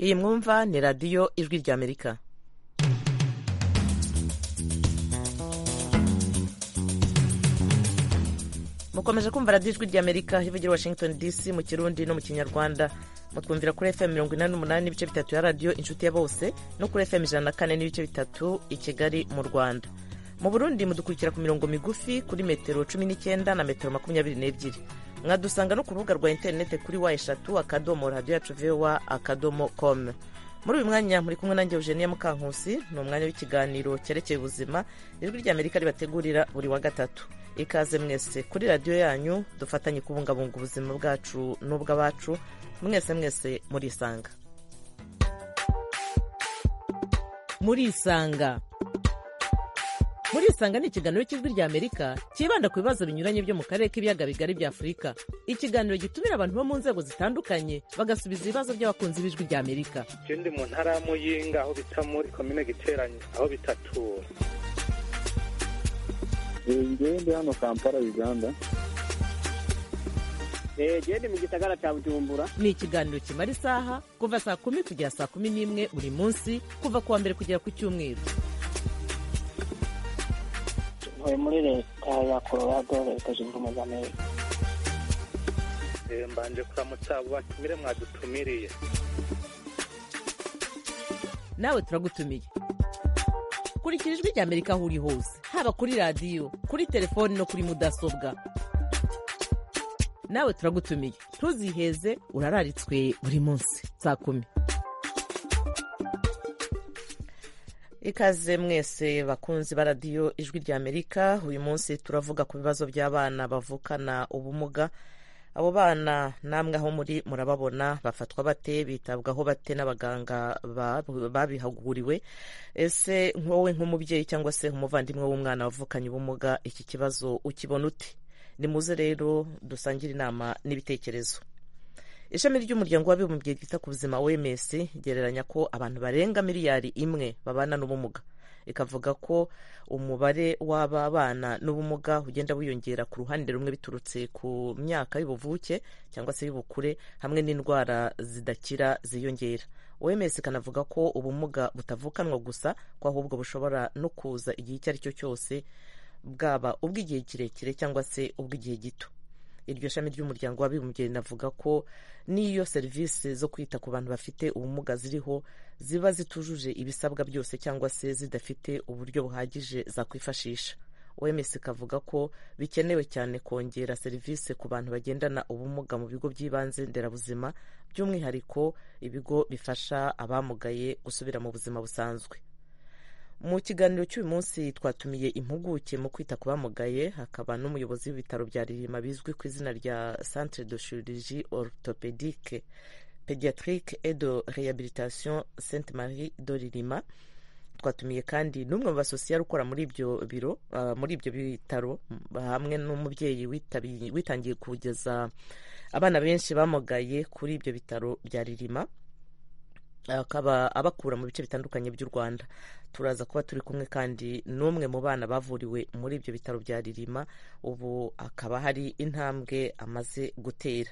iyi mwumva ni radiyo ijwi ry'amerika mukomeje kumva radiyo ijwi ry'amerika ivugira i washington dc mu kirundi no mu kinyarwanda mutwumvira kuri fm mirongo inani n'umunani n'ibice bitatu ya radiyo inshuti ya bose no kuri fm ijana na kane n'ibice bitatu i kigali mu rwanda mu burundi mudukurikira ku mirongo migufi kuri metero cumi n'icyenda na metero makumyabiri n'ebyiri mwadusanga no ku rubuga rwa interinete kuri wa eshatu akadomo radiyo yacu vowa akadomo komu muri uyu mwanya muri kumwe nanjye eugenie mukankusi ni umwanya w'ikiganiro cyerekeye ubuzima ijwi ry'amerika ribategurira buri wa gatatu ikaze mwese kuri radiyo yanyu dufatanye kubungabunga ubuzima bwacu n'ubw'abacu mwese mwese murisanga murisanga murisanga ni ikiganiro cy'ijwi ry'amerika cyibanda ku bibazo binyuranye byo mu karere k'ibiyaga bigari bya afurika ikiganiro gitumira abantu bo mu nzego zitandukanye bagasubiza ibibazo by'abakunzi b'ijwi ry'amerika je ndi mu ntara ya muyinga aho bita muri komine giteranyi aho bitatura njyewe ndi hano kampala uganda genda mu gisagara cya bujumbura ni ikiganiro kimara isaha kuva saa kumi kugera saa kumi n'imwe buri munsi kuva ku wa mbere kugera ku cyumweru tuvuye muri leta ya colorado leta zunze ubumwe z'amerika Eh, mbanje kuramutsa abo batumire mwadutumiriye nawe turagutumiye kurikira ijwi ry'amerika aho uri hose haba kuri radiyo kuri telefoni no kuri mudasobwa nawe turagutumiye ntuziheze urararitswe buri munsi saa kumi ikaze mwese bakunzi ba radiyo ijwi ry'amerika uyu munsi turavuga ku bibazo by'abana bavukana ubumuga abo bana namwe aho muri murababona bafatwa bate bitabwaho bate n'abaganga ba- babihuguriwe ese wowe nk'umubyeyi cyangwa se umuvandimwe w'umwana wavukanye ubumuga iki kibazo ukibona ute nimuze rero dusangire inama n'ibitekerezo ishami ry'umuryango w'abibumbye ryita ku buzima wms gereranya ko abantu barenga miliyari imwe babana n'ubumuga ikavuga ko umubare w'aba bana n'ubumuga ugenda wiyongera ku ruhande rumwe biturutse ku myaka y'ubuvuke cyangwa se y'ubukure hamwe n'indwara zidakira ziyongera wms ikanavuga ko ubumuga butavukanwa gusa ko ahubwo bushobora no kuza igihe icyo ari cyo cyose bwaba ubw'igihe kirekire cyangwa se ubw'igihe gito iryo shami ry'umuryango w'abibumbye rinavuga ko n'iyo serivisi zo kwita ku bantu bafite ubumuga ziriho ziba zitujuje ibisabwa byose cyangwa se zidafite uburyo buhagije zakwifashisha oms ikavuga ko bikenewe cyane kongera serivisi ku bantu bagendana ubumuga mu bigo by'ibanze nderabuzima by'umwihariko ibigo bifasha abamugaye gusubira mu buzima busanzwe mu kiganiro cy'uyu munsi twatumiye impuguke mu kwita ku bamugaye hakaba n'umuyobozi w'ibitaro bya ririma bizwi ku izina rya centre de chirurgie orthopédique pédiatrique et de réhabilitation sainte marie de ririma twatumiye kandi n'umwe mu basosiyare ukora muri ibyo biro ah, muri ibyo bitaro m- hamwe n'umubyeyi witabi- witangiye kugeza abana benshi bamugaye kuri ibyo bitaro bya ririma akaba abakura mu bice bitandukanye by'u rwanda turaza kuba turi kumwe kandi n'umwe mu bana bavuriwe muri ibyo bitaro bya ririma ubu akaba hari intambwe amaze gutera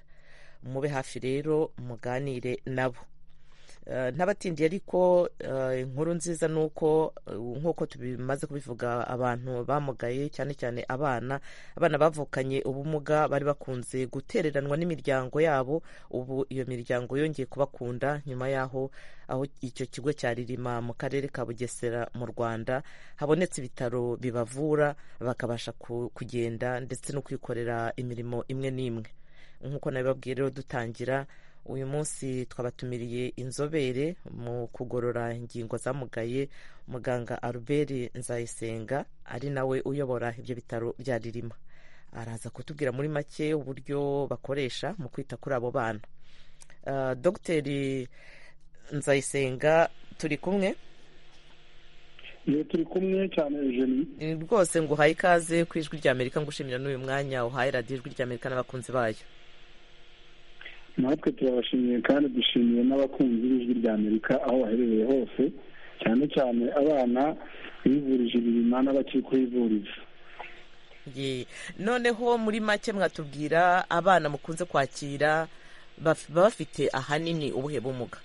mube hafi rero muganire nabo Eh, ntabatindiye ariko eh, inkuru nziza ni uko eh, nk'uko tubimaze kubivuga abantu bamugaye cyane cyane abana abana bavukanye ubumuga bari bakunze gutereranwa n'imiryango yabo ubu iyo miryango yongeye kubakunda nyuma y'aho aho icyo kigo cya ririma mu karere ka bugesera mu rwanda habonetse ibitaro bibavura bakabasha ku- kugenda ndetse no kwikorera imirimo imwe n'imwe nk'uko nabibabwiye rero dutangira uyu munsi twabatumiriye inzobere mu kugorora ingingo zamugaye muganga albert nzayisenga ari nawe uyobora ibyo bitaro bya ririma araza kutubwira muri make uburyo bakoresha mu kwita kuri abo bana Ah, dogiteri nzayisenga turi kumwe iyo turi kumwe cyane eugenie Eh, rwose nguhaye ikaze ku ijwi ry'amerika ngushimira n'uyu mwanya uhaye radiyo ijwi ry'amerika n'abakunzi bayo natwe turabashimiye kandi dushimiye n'abakunzi b'ijwi rya amerika aho baherereye hose cyane cyane abana bivurije ibirima n'abakiri kuhivuriza Ye. noneho muri make mwatubwira abana mukunze kwakira baf- baba bafite ahanini ubuhe bumuga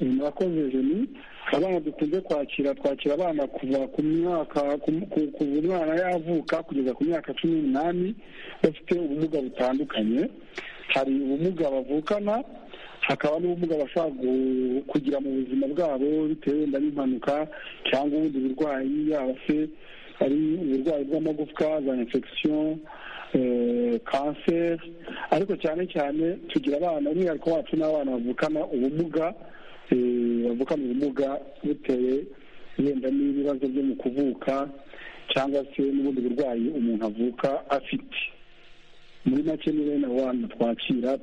murakoze jeni abana dukunze kwakira twakira abana kuva ku myaka kuva umwana yavuka kugeza ku myaka cumi n'umunani bafite ubumuga butandukanye hari ubumuga bavukana hakaba n'ubumuga bashobora kugira mu buzima bwabo bitewe wenda n'impanuka cyangwa ubundi burwayi yaba se hari uburwayi bw'amagufwa za infection kanseri ariko cyane cyane tugira abana umwihariko wacu n'abana bavukana ubumuga bavukana ubumuga bitewe wenda n'ibibazo byo mu kuvuka cyangwa se n'ubundi burwayi umuntu avuka afite muri make ni bene abo bana twakira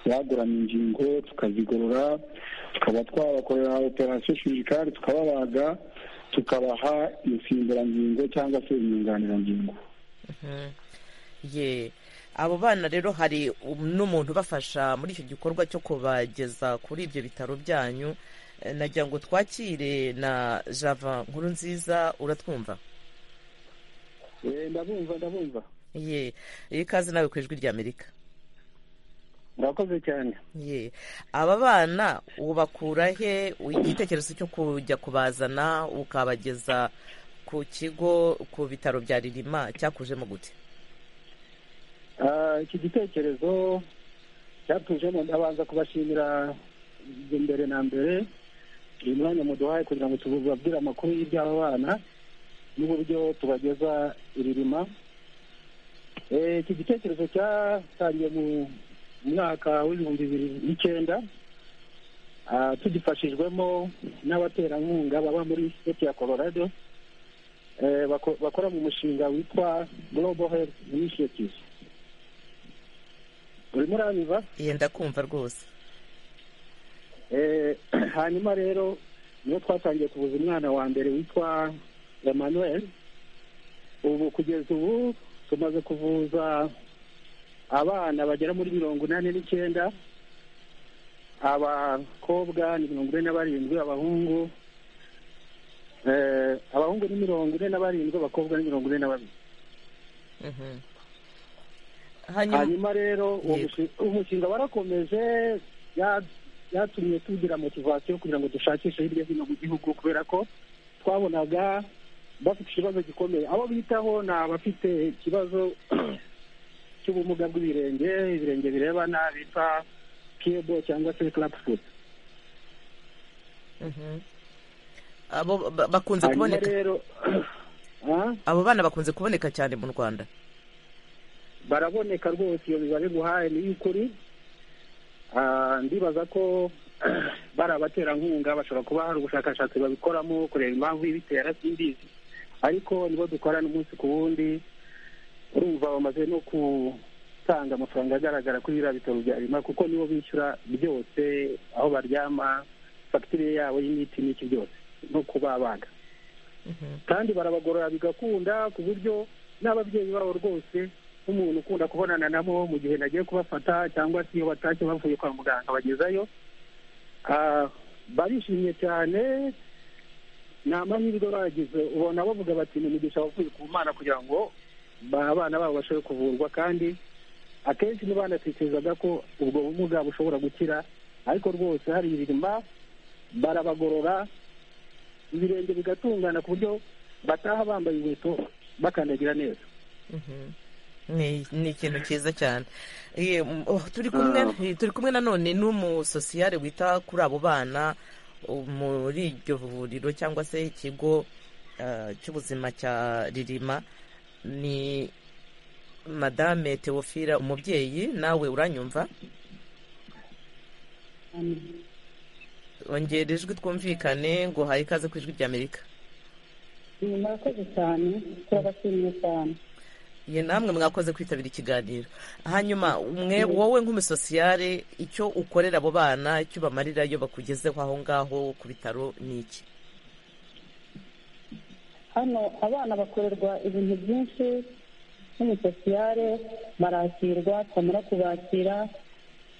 bagurana ingingo tukazigorora tukaba twabakorera operasiyo shirikari tukababaga tukabaha insimburangingo cyangwa se inyunganirangingo ye abo bana rero hari n'umuntu ubafasha muri icyo gikorwa cyo kubageza kuri ibyo bitaro byanyu nagira ngo twakire na java nkuru nziza uratwumva ndabumva ndabumva ye ikaze nawe ku ijwi ry'amerika murakoze cyane ye aba bana ubakura he igitekerezo cyo kujya kubazana ukabageza ku kigo ku bitaro bya ririma cyakujemo gute iki gitekerezo cyatujemo ndabanza kubashimira mbere na mbere uyu mwanya muduhaye kugira ngo tubabwire amakuru y'iby'aba bana n'uburyo tubageza iririma iki gitekerezo cyatangiye mu mwaka w'ibihumbi bibiri n'icyenda tugifashijwemo n'abaterankunga baba muri siteti ya colorado bakora mu mushinga witwa global health initiative urimo uranyuza yenda kumva rwose hanyuma rero niyo twatangiye kuvuza umwana wa mbere witwa emmanuel ubu kugeza ubu tumaze kuvuza abana bagera muri mirongo inani n'icyenda abakobwa ni mirongo ine na barindwi abahungu abahungu ni mirongo ine na barindwi abakobwa ni mirongo ine na babiri hanyuma rero uwo mushinga warakomeje byatumye tugira motivasiyo kugira ngo dushakishe hirya hino mu gihugu kubera ko twabonaga bafite ikibazo gikomeye abo bitaho ni abafite ikibazo cy'ubumuga bw'ibirenge ibirenge birebana bita kebo cyangwa se karapufuti abo bakunze kuboneka abo bana bakunze kuboneka cyane mu rwanda baraboneka rwose iyo mibare guhaye ni iy'ukuri ndibaza ko bari abaterankunga bashobora kuba hari ubushakashatsi babikoramo kureba impamvu ibitera simbizi ariko nibo dukorana umunsi ku wundi urumva bamaze no gutanga amafaranga agaragara kuri biriya bitaro bya rima kuko nibo bishyura byose aho baryama fagitire yabo y'imiti n'iki byose no kubabaga kandi barabagorora bigakunda ku buryo n'ababyeyi babo rwose nk'umuntu ukunda kubonana nabo mu gihe nagiye kubafata cyangwa se iyo batashye bavuye kwa muganga bagezayo barishimye cyane ni amahirwe bagize ubona bavuga bati ni umugisha wavuye ku mana kugira ngo abana babo bashobore kuvurwa kandi akenshi ntibanatekerezaga ko ubwo bumuga bushobora gukira ariko rwose hari ibirima barabagorora ibirenge bigatungana ku buryo bataha bambaye inkweto bakandagira neza ni ikintu cyiza cyane turi kumwe nanone n'umusosiyare wita kuri abo bana muri iryo vuriro cyangwa se ikigo cy'ubuzima cya ririma ni madame teofira umubyeyi nawe uranyumva ongera ijwi twumvikane ngo haye ikaze ku ijwi ry'amerika murakoze cyane turabashimiye cyane ye namwe mwakoze kwitabira ikiganiro hanyuma wowe nk'umusosiyare icyo ukorera abo bana icyo ubamarira iyo bakugezeho aho ngaho ku bitaro ni iki hano abana bakorerwa ibintu byinshi nk'umusosiyare barakirwa twamara kubakira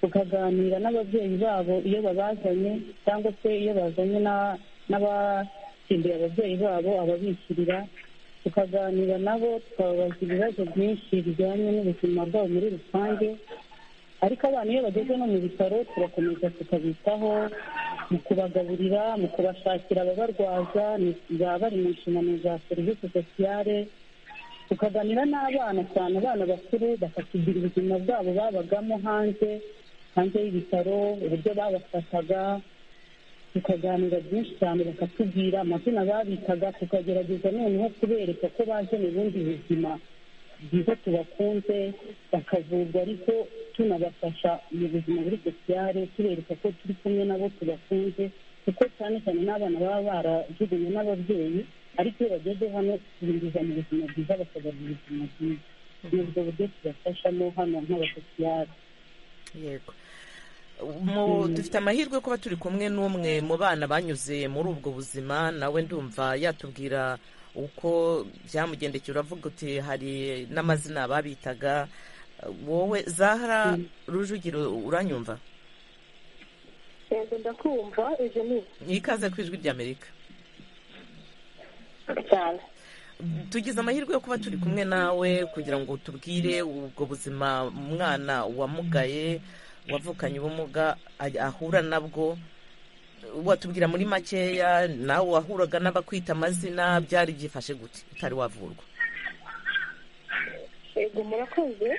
tukaganira n'ababyeyi babo iyo babazanye cyangwa se iyo bazanye n'abakindiye ababyeyi babo ababishyurira tukaganira nabo tukababaza ibibazo byinshi bijyanye n'ubuzima bwabo muri rusange ariko abana iyo bageze no mu bitaro turakomeza tukabitaho mu kubagaburira mu kubashakira ababarwaza baba bari mu nshingano za serivisi sosiyale tukaganira n'abana cyane abana bakuru bakatubwira ubuzima bwabo babagamo hanze hanze y'ibitaro uburyo babafataga tukaganira byinshi cyane bakatubwira amazina babitaga tukagerageza noneho kubereka ko baje mu bundi buzima bwiza tubakunze bakavurwa ariko tunabafasha mu buzima buri sosiyale tubereka ko turi kumwe nabo tubakunze kuko cyane cyane n'abana baba barajugunywe n'ababyeyi ariko iyo bageze hano binjiza mu buzima bwiza bakagarura ubuzima bwiza ni ubwo buryo tubafashamo hano nk'abasosiyale yego mu dufite amahirwe kuba turi kumwe n'umwe mu bana banyuze muri ubwo buzima nawe ndumva yatubwira uko byamugendekeye uravuga uti hari n'amazina babitaga wowe zahara rujugiro uranyumva yego ndakumva ibyo ni ikaze ku ijwi ry'amerika cyane tugize amahirwe yo kuba turi kumwe nawe kugira ngo tubwire ubwo buzima umwana wamugaye wavukanye ubumuga ahura nabwo watubwira muri makeya nawe wahuraga n'abakwita amazina byari byifashe gute utari wavurwa yego murakoze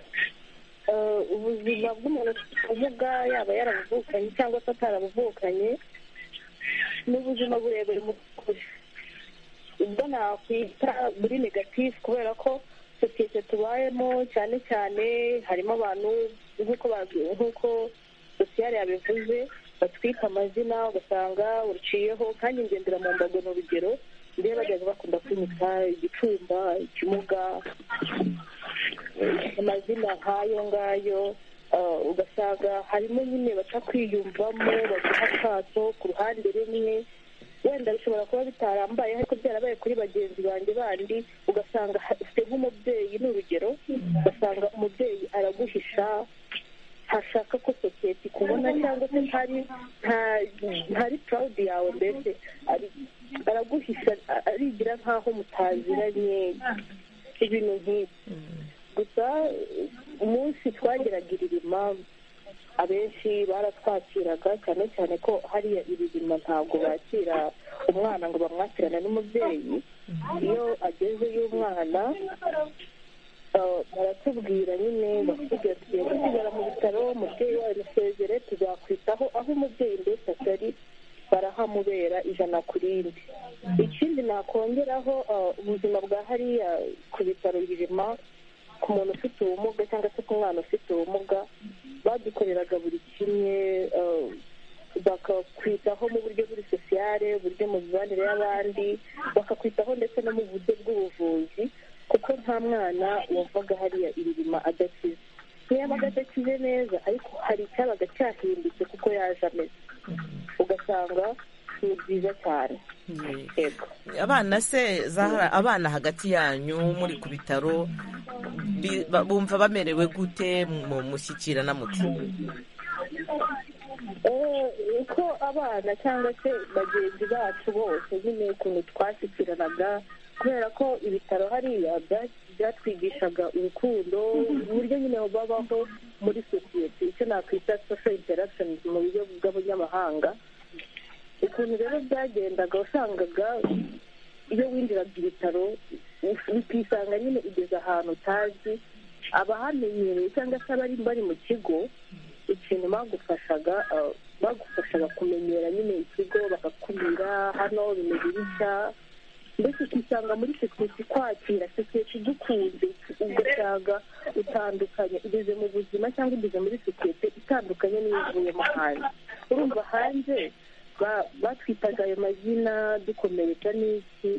ubuzima bw'umuntu ufite ubumuga yaba yarabuvukanye cyangwa se atarabuvukanye ni ubuzima burebure mu kure ubwo nakwita buri negatifu kubera ko sosiyete tubayemo cyane cyane harimo abantu nk'uko sosiyete yabivuze batwika amazina ugasanga uciyeho kandi ngendera mu mbago ni urugero ndeba bageze bakunda kwimika igicumba ikimuga amazina nk'ayo ngayo ugasanga harimo nyine batakwiyumvamo baguha akato ku ruhande rumwe wenda bishobora kuba bitarambaye ariko byarabaye kuri bagenzi banjye bandi ugasanga ufite nk'umubyeyi ni urugero ugasanga umubyeyi araguhisha hashaka ko sosiyete ikubona cyangwa se ntari ntari purawudi yawe mbese araguhisha arigira nk'aho mutaziranye ibintu nk'ibyo gusa umunsi twageragirira impamvu abenshi baratwakiraga cyane cyane ko hariya ibirima ntabwo bakira umwana ngo bamwakirane n'umubyeyi iyo agezeyo umwana baratubwira nyine basigaye gusigara mu bitaro umubyeyi wawe musezere tuzakwitaho aho umubyeyi mbese atari barahamubera ijana ku rindi ikindi nakongeraho ubuzima bwa hariya ku bitaro birima ku muntu ufite ubumuga cyangwa se ku mwana ufite ubumuga badukoreraga buri kimwe bakakwitaho mu buryo buri sosiyale uburyo mu mibanire y'abandi bakakwitaho ndetse no mu buryo bw'ubuvuzi kuko nta mwana wavaga hariya ibirima adakize ntiyabaga adakize neza ariko hari icyabaga cyahindutse kuko yaje ameze ugasanga ni byiza cyane abana se zahara abana hagati yanyu muri ku bitaro bumva bamerewe gute mu mushyikirana muti uko abana cyangwa se bagenzi bacu bose nyine ukuntu twashyikiranaga kubera ko ibitaro hariya byatwigishaga urukundo uburyo nyine babaho muri sosiyete icyo nakwita social interaction mu buryo bw'abanyamahanga ukuntu rero byagendaga wasangaga iyo winjiraga ibitaro ukisanga nyine ugeze ahantu utazi abahamenyereye cyangwa se abari bari mu kigo ikintu bagufashaga bagufashaga kumenyera nyine ikigo bakakubwira hano bimeze bitya mbese ukisanga muri sosiyete kwakira sosiyete idukunze ugasanga utandukanye ugeze mu buzima cyangwa ugeze muri sosiyete itandukanye n'iyo uvuyemo hanze urumva hanze batwitaga ayo mazina dukomeretsa n'iki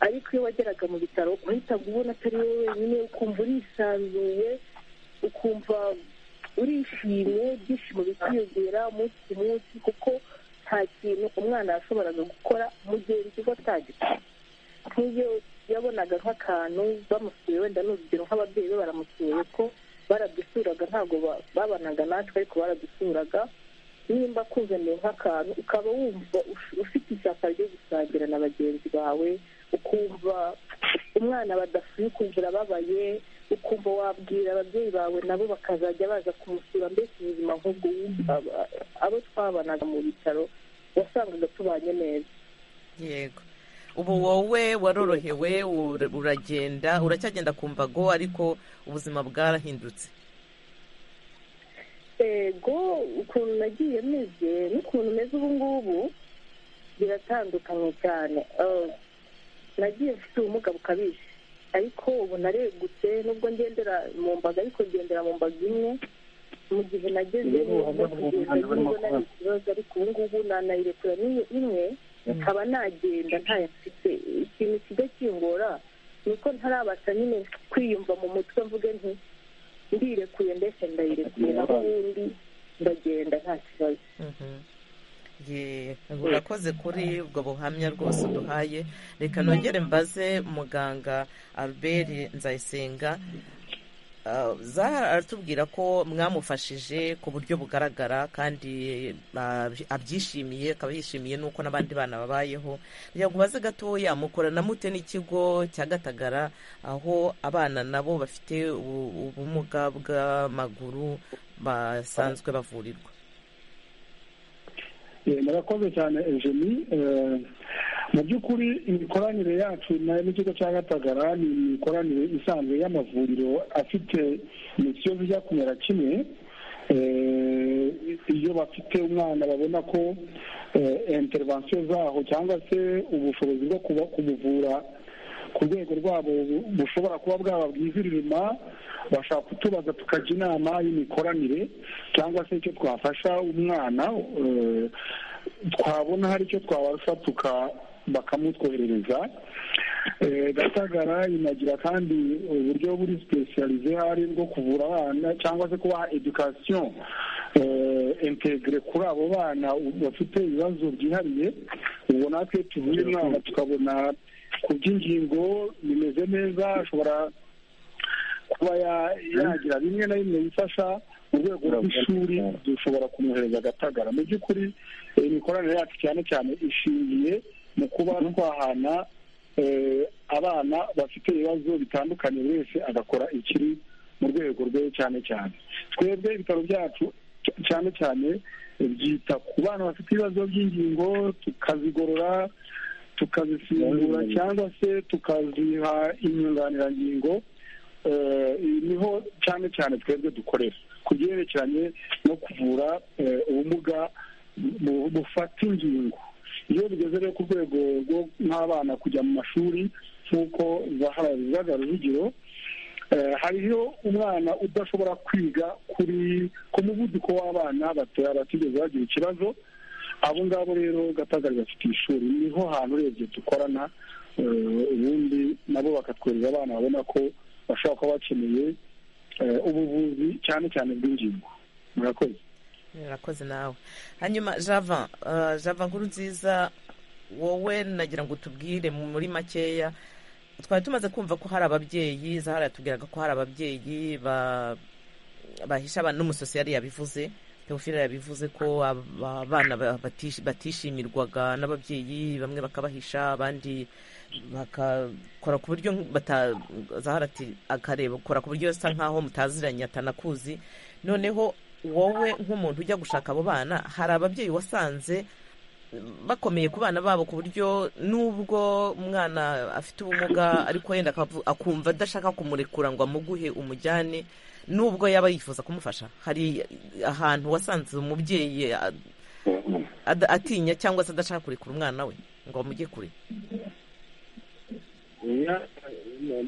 ariko iyo wageraga mu bitaro uhitaga ubona atari wowe wenyine ukumva urisanzuye ukumva urishimye ibyishimo bikiyongera umunsi ku munsi kuko nta kintu umwana yashoboraga gukora mu gihe ikigo atagikora nk'iyo yabonaga nk'akantu bamusuye wenda ni urugero nk'ababyeyi be baramusuye ko baradusuraga ntabwo babanaga natwe ariko baradusuraga nimba kuzaniye nk'akantu ukaba wumva ufite ishyaka ryo gusangira na bagenzi bawe ukumva umwana badasuye ukumva urababaye ukumva wabwira ababyeyi bawe nabo bakazajya baza kumusura mbese ubuzima nk'ubwo abo twabanaga mu bitaro wasangaga tubanye neza yego ubu wowe warorohewe uragenda uracyagenda ku mbago ariko ubuzima bwarahindutse ego ukuntu nagiye meze n'ukuntu meze ubu ngubu biratandukanye cyane Eh, nagiye mfite ubumuga bukabije ariko ubu naregutse nubwo ngendera mu mbaga ariko ngendera mu mbaga imwe mu gihe nageze Ubu neza ubumuga bw'umuntu kugenda nubwo ntabwo burimo nari kubaho. ikibazo ariko ubu ngubu nanayirekura n'imwe imwe nkaba nagenda ntayo mfite ikintu kijya kingora ni uko ntarabasha nyine kwiyumva mu mutwe mvuge nti ndirekuye ndetse ndayirekuye naho ubundi ndagenda nta kibazo Ye, urakoze kuri ubwo buhamya rwose uduhaye reka nongere mbaze muganga albert nzayisenga Ah, zahara aratubwira ko mwamufashije ku buryo bugaragara kandi ah, abyishimiye akaba yishimiye n'uko n'abandi bana babayeho reka ubaze gatoya mukorana mute n'ikigo cya gatagara aho abana nabo bafite ubu- ubumuga bw'amaguru basanzwe bavurirwa Eh, murakoze cyane ejeni mu by'ukuri imikoranire yacu na- n'ikigo cya gatagara ni imikoranire isanzwe y'amavuriro afite imisiyo bijya kumera kimwe Eh, iyo bafite umwana babona ko eh, intervention zaho cyangwa se ubushobozi bwo kuba- kumuvura ku rwego rwabo bu- bushobora kuba bwaba bwiziririma bashaka kutubaza tukajya inama y'imikoranire cyangwa se icyo twafasha umwana eh, twabona hari icyo twabafatuka bakamutwoherereza Eh, gatagara inagira kandi uburyo buri sipesiyalize hari bwo kuvura abana cyangwa se kubaha edukasiyo integire kuri abo bana bafite ibibazo byihariye ubwo natwe tuvuye umwana tukabona ku by'ingingo bimeze neza ashobora kuba ya- yagira bimwe na bimwe bifasha mu rwego rw'ishuri dushobora kumuhereza agatagara mu by'ukuri eh, imikoranire yacu cyane cyane ishingiye mu kuba twahana eh, abana bafite ibibazo bitandukanye buri wese agakora ikiri mu rwego rwe cyane cyane twebwe ibitaro byacu c- cyane cyane eh, byita ku bana bafite ibibazo by'ingingo tukazigorora tukazisimbura cyangwa se tukaziha inyunganirangingo Eh, niho cyane cyane twebwe dukorera ku byerekeranye no kuvura eh, ubumuga bu- bufata ingingo iyo bigeze rero ku rwego rwo nk'abana kujya mu mashuri nk'uko zahara bigaragara urugero Eh, hariho umwana udashobora kwiga kuri ku muvuduko w'abana batoya batigeze bagira ikibazo abo ngabo rero gatagari bafite ishuri niho hantu urebye dukorana eh, ubundi nabo bakatwereza abana babona ko bashobora kuba bakeneye eh, ubuvuzi cyane cyane bw'ingingo murakoze urakoze nawe hanyuma java ah, java nkuru nziza wowe nagira ngo utubwire mu- muri makeya twari tumaze kumva ko hari ababyeyi zahara yatubwiraga ko hari ababyeyi ba- bahisha abana n'umusosiyari yabivuze teofile yabivuze ko aba- abana ba- batish- batishimirwaga n'ababyeyi bamwe bakabahisha abandi bakakora ku buryo bata zahara ati akareba ukora ku buryo asa nkaho mutaziranye atanakuzi noneho wowe nk'umuntu ujya gushaka abo bana hari ababyeyi wasanze bakomeye ku bana babo ku buryo n'ubwo umwana afite ubumuga ariko yenda akavu- akumva adashaka kumurekura ngo amuguhe umujyane n'ubwo yaba yifuza kumufasha hari ahantu wasanze umubyeyi a- ada- atinya cyangwa se adashaka kurekura umwana we ngo amujye kure Ya,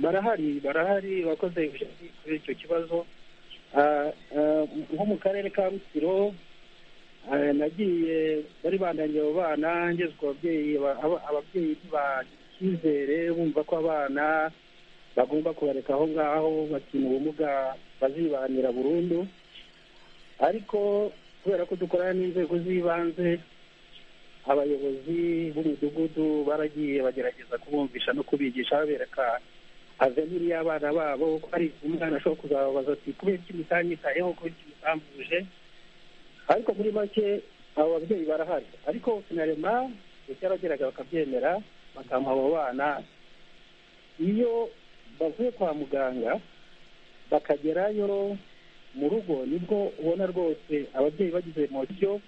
barahari barahari bakoze ibishyi kuri icyo kibazo Ah, ah, nko mu karere ka rutsiro ah, nagiye bari bandangiye abo bana ngeze ku babyeyi aba- aba- ababyeyi ntibagira icyizere bumva ko abana bagomba kubareka aho ngaho bakina ubumuga bazibanira burundu ariko kubera ko dukorana n'inzego z'ibanze abayobozi b'umudugudu baragiye bagerageza kubumvisha no kubigisha babereka aveniri y'abana babo ko hari umwana ashobora kuzababaza ati kubera iki mutanyitayeho kubera iki mutambuje ariko muri make abo babyeyi barahari ariko sinarema ndetse yarageraga bakabyemera bakamuha abo bana iyo bavuye kwa muganga bakagerayo mu rugo nibwo ubona rwose ababyeyi bagize emosiyo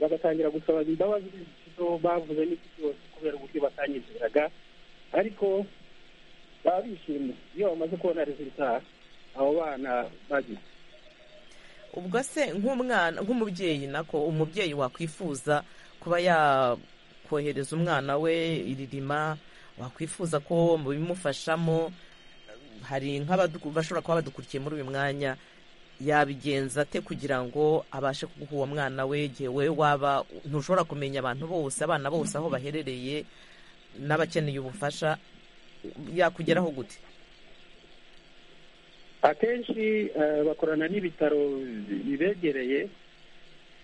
bagatangira gusaba imbabazi z'ibyo bavuze n'iki cyose kubera uburyo batanyizeraga ariko baba bishimye iyo bamaze kubona rezilita abo bana bagize ubwo se nk'umwana nk'umubyeyi nako umubyeyi wakwifuza kuba yakohereza umwana we iririma wakwifuza ko mubimufashamo hari nk'abashobora kuba badukurikiye muri uyu mwanya yabigenza ate kugira ngo abashe kuguha uwo mwana we igihe we waba ntushobora kumenya abantu bose abana bose aho baherereye n'abakeneye ubufasha yakugeraho gute akenshi bakorana n'ibitaro bibegereye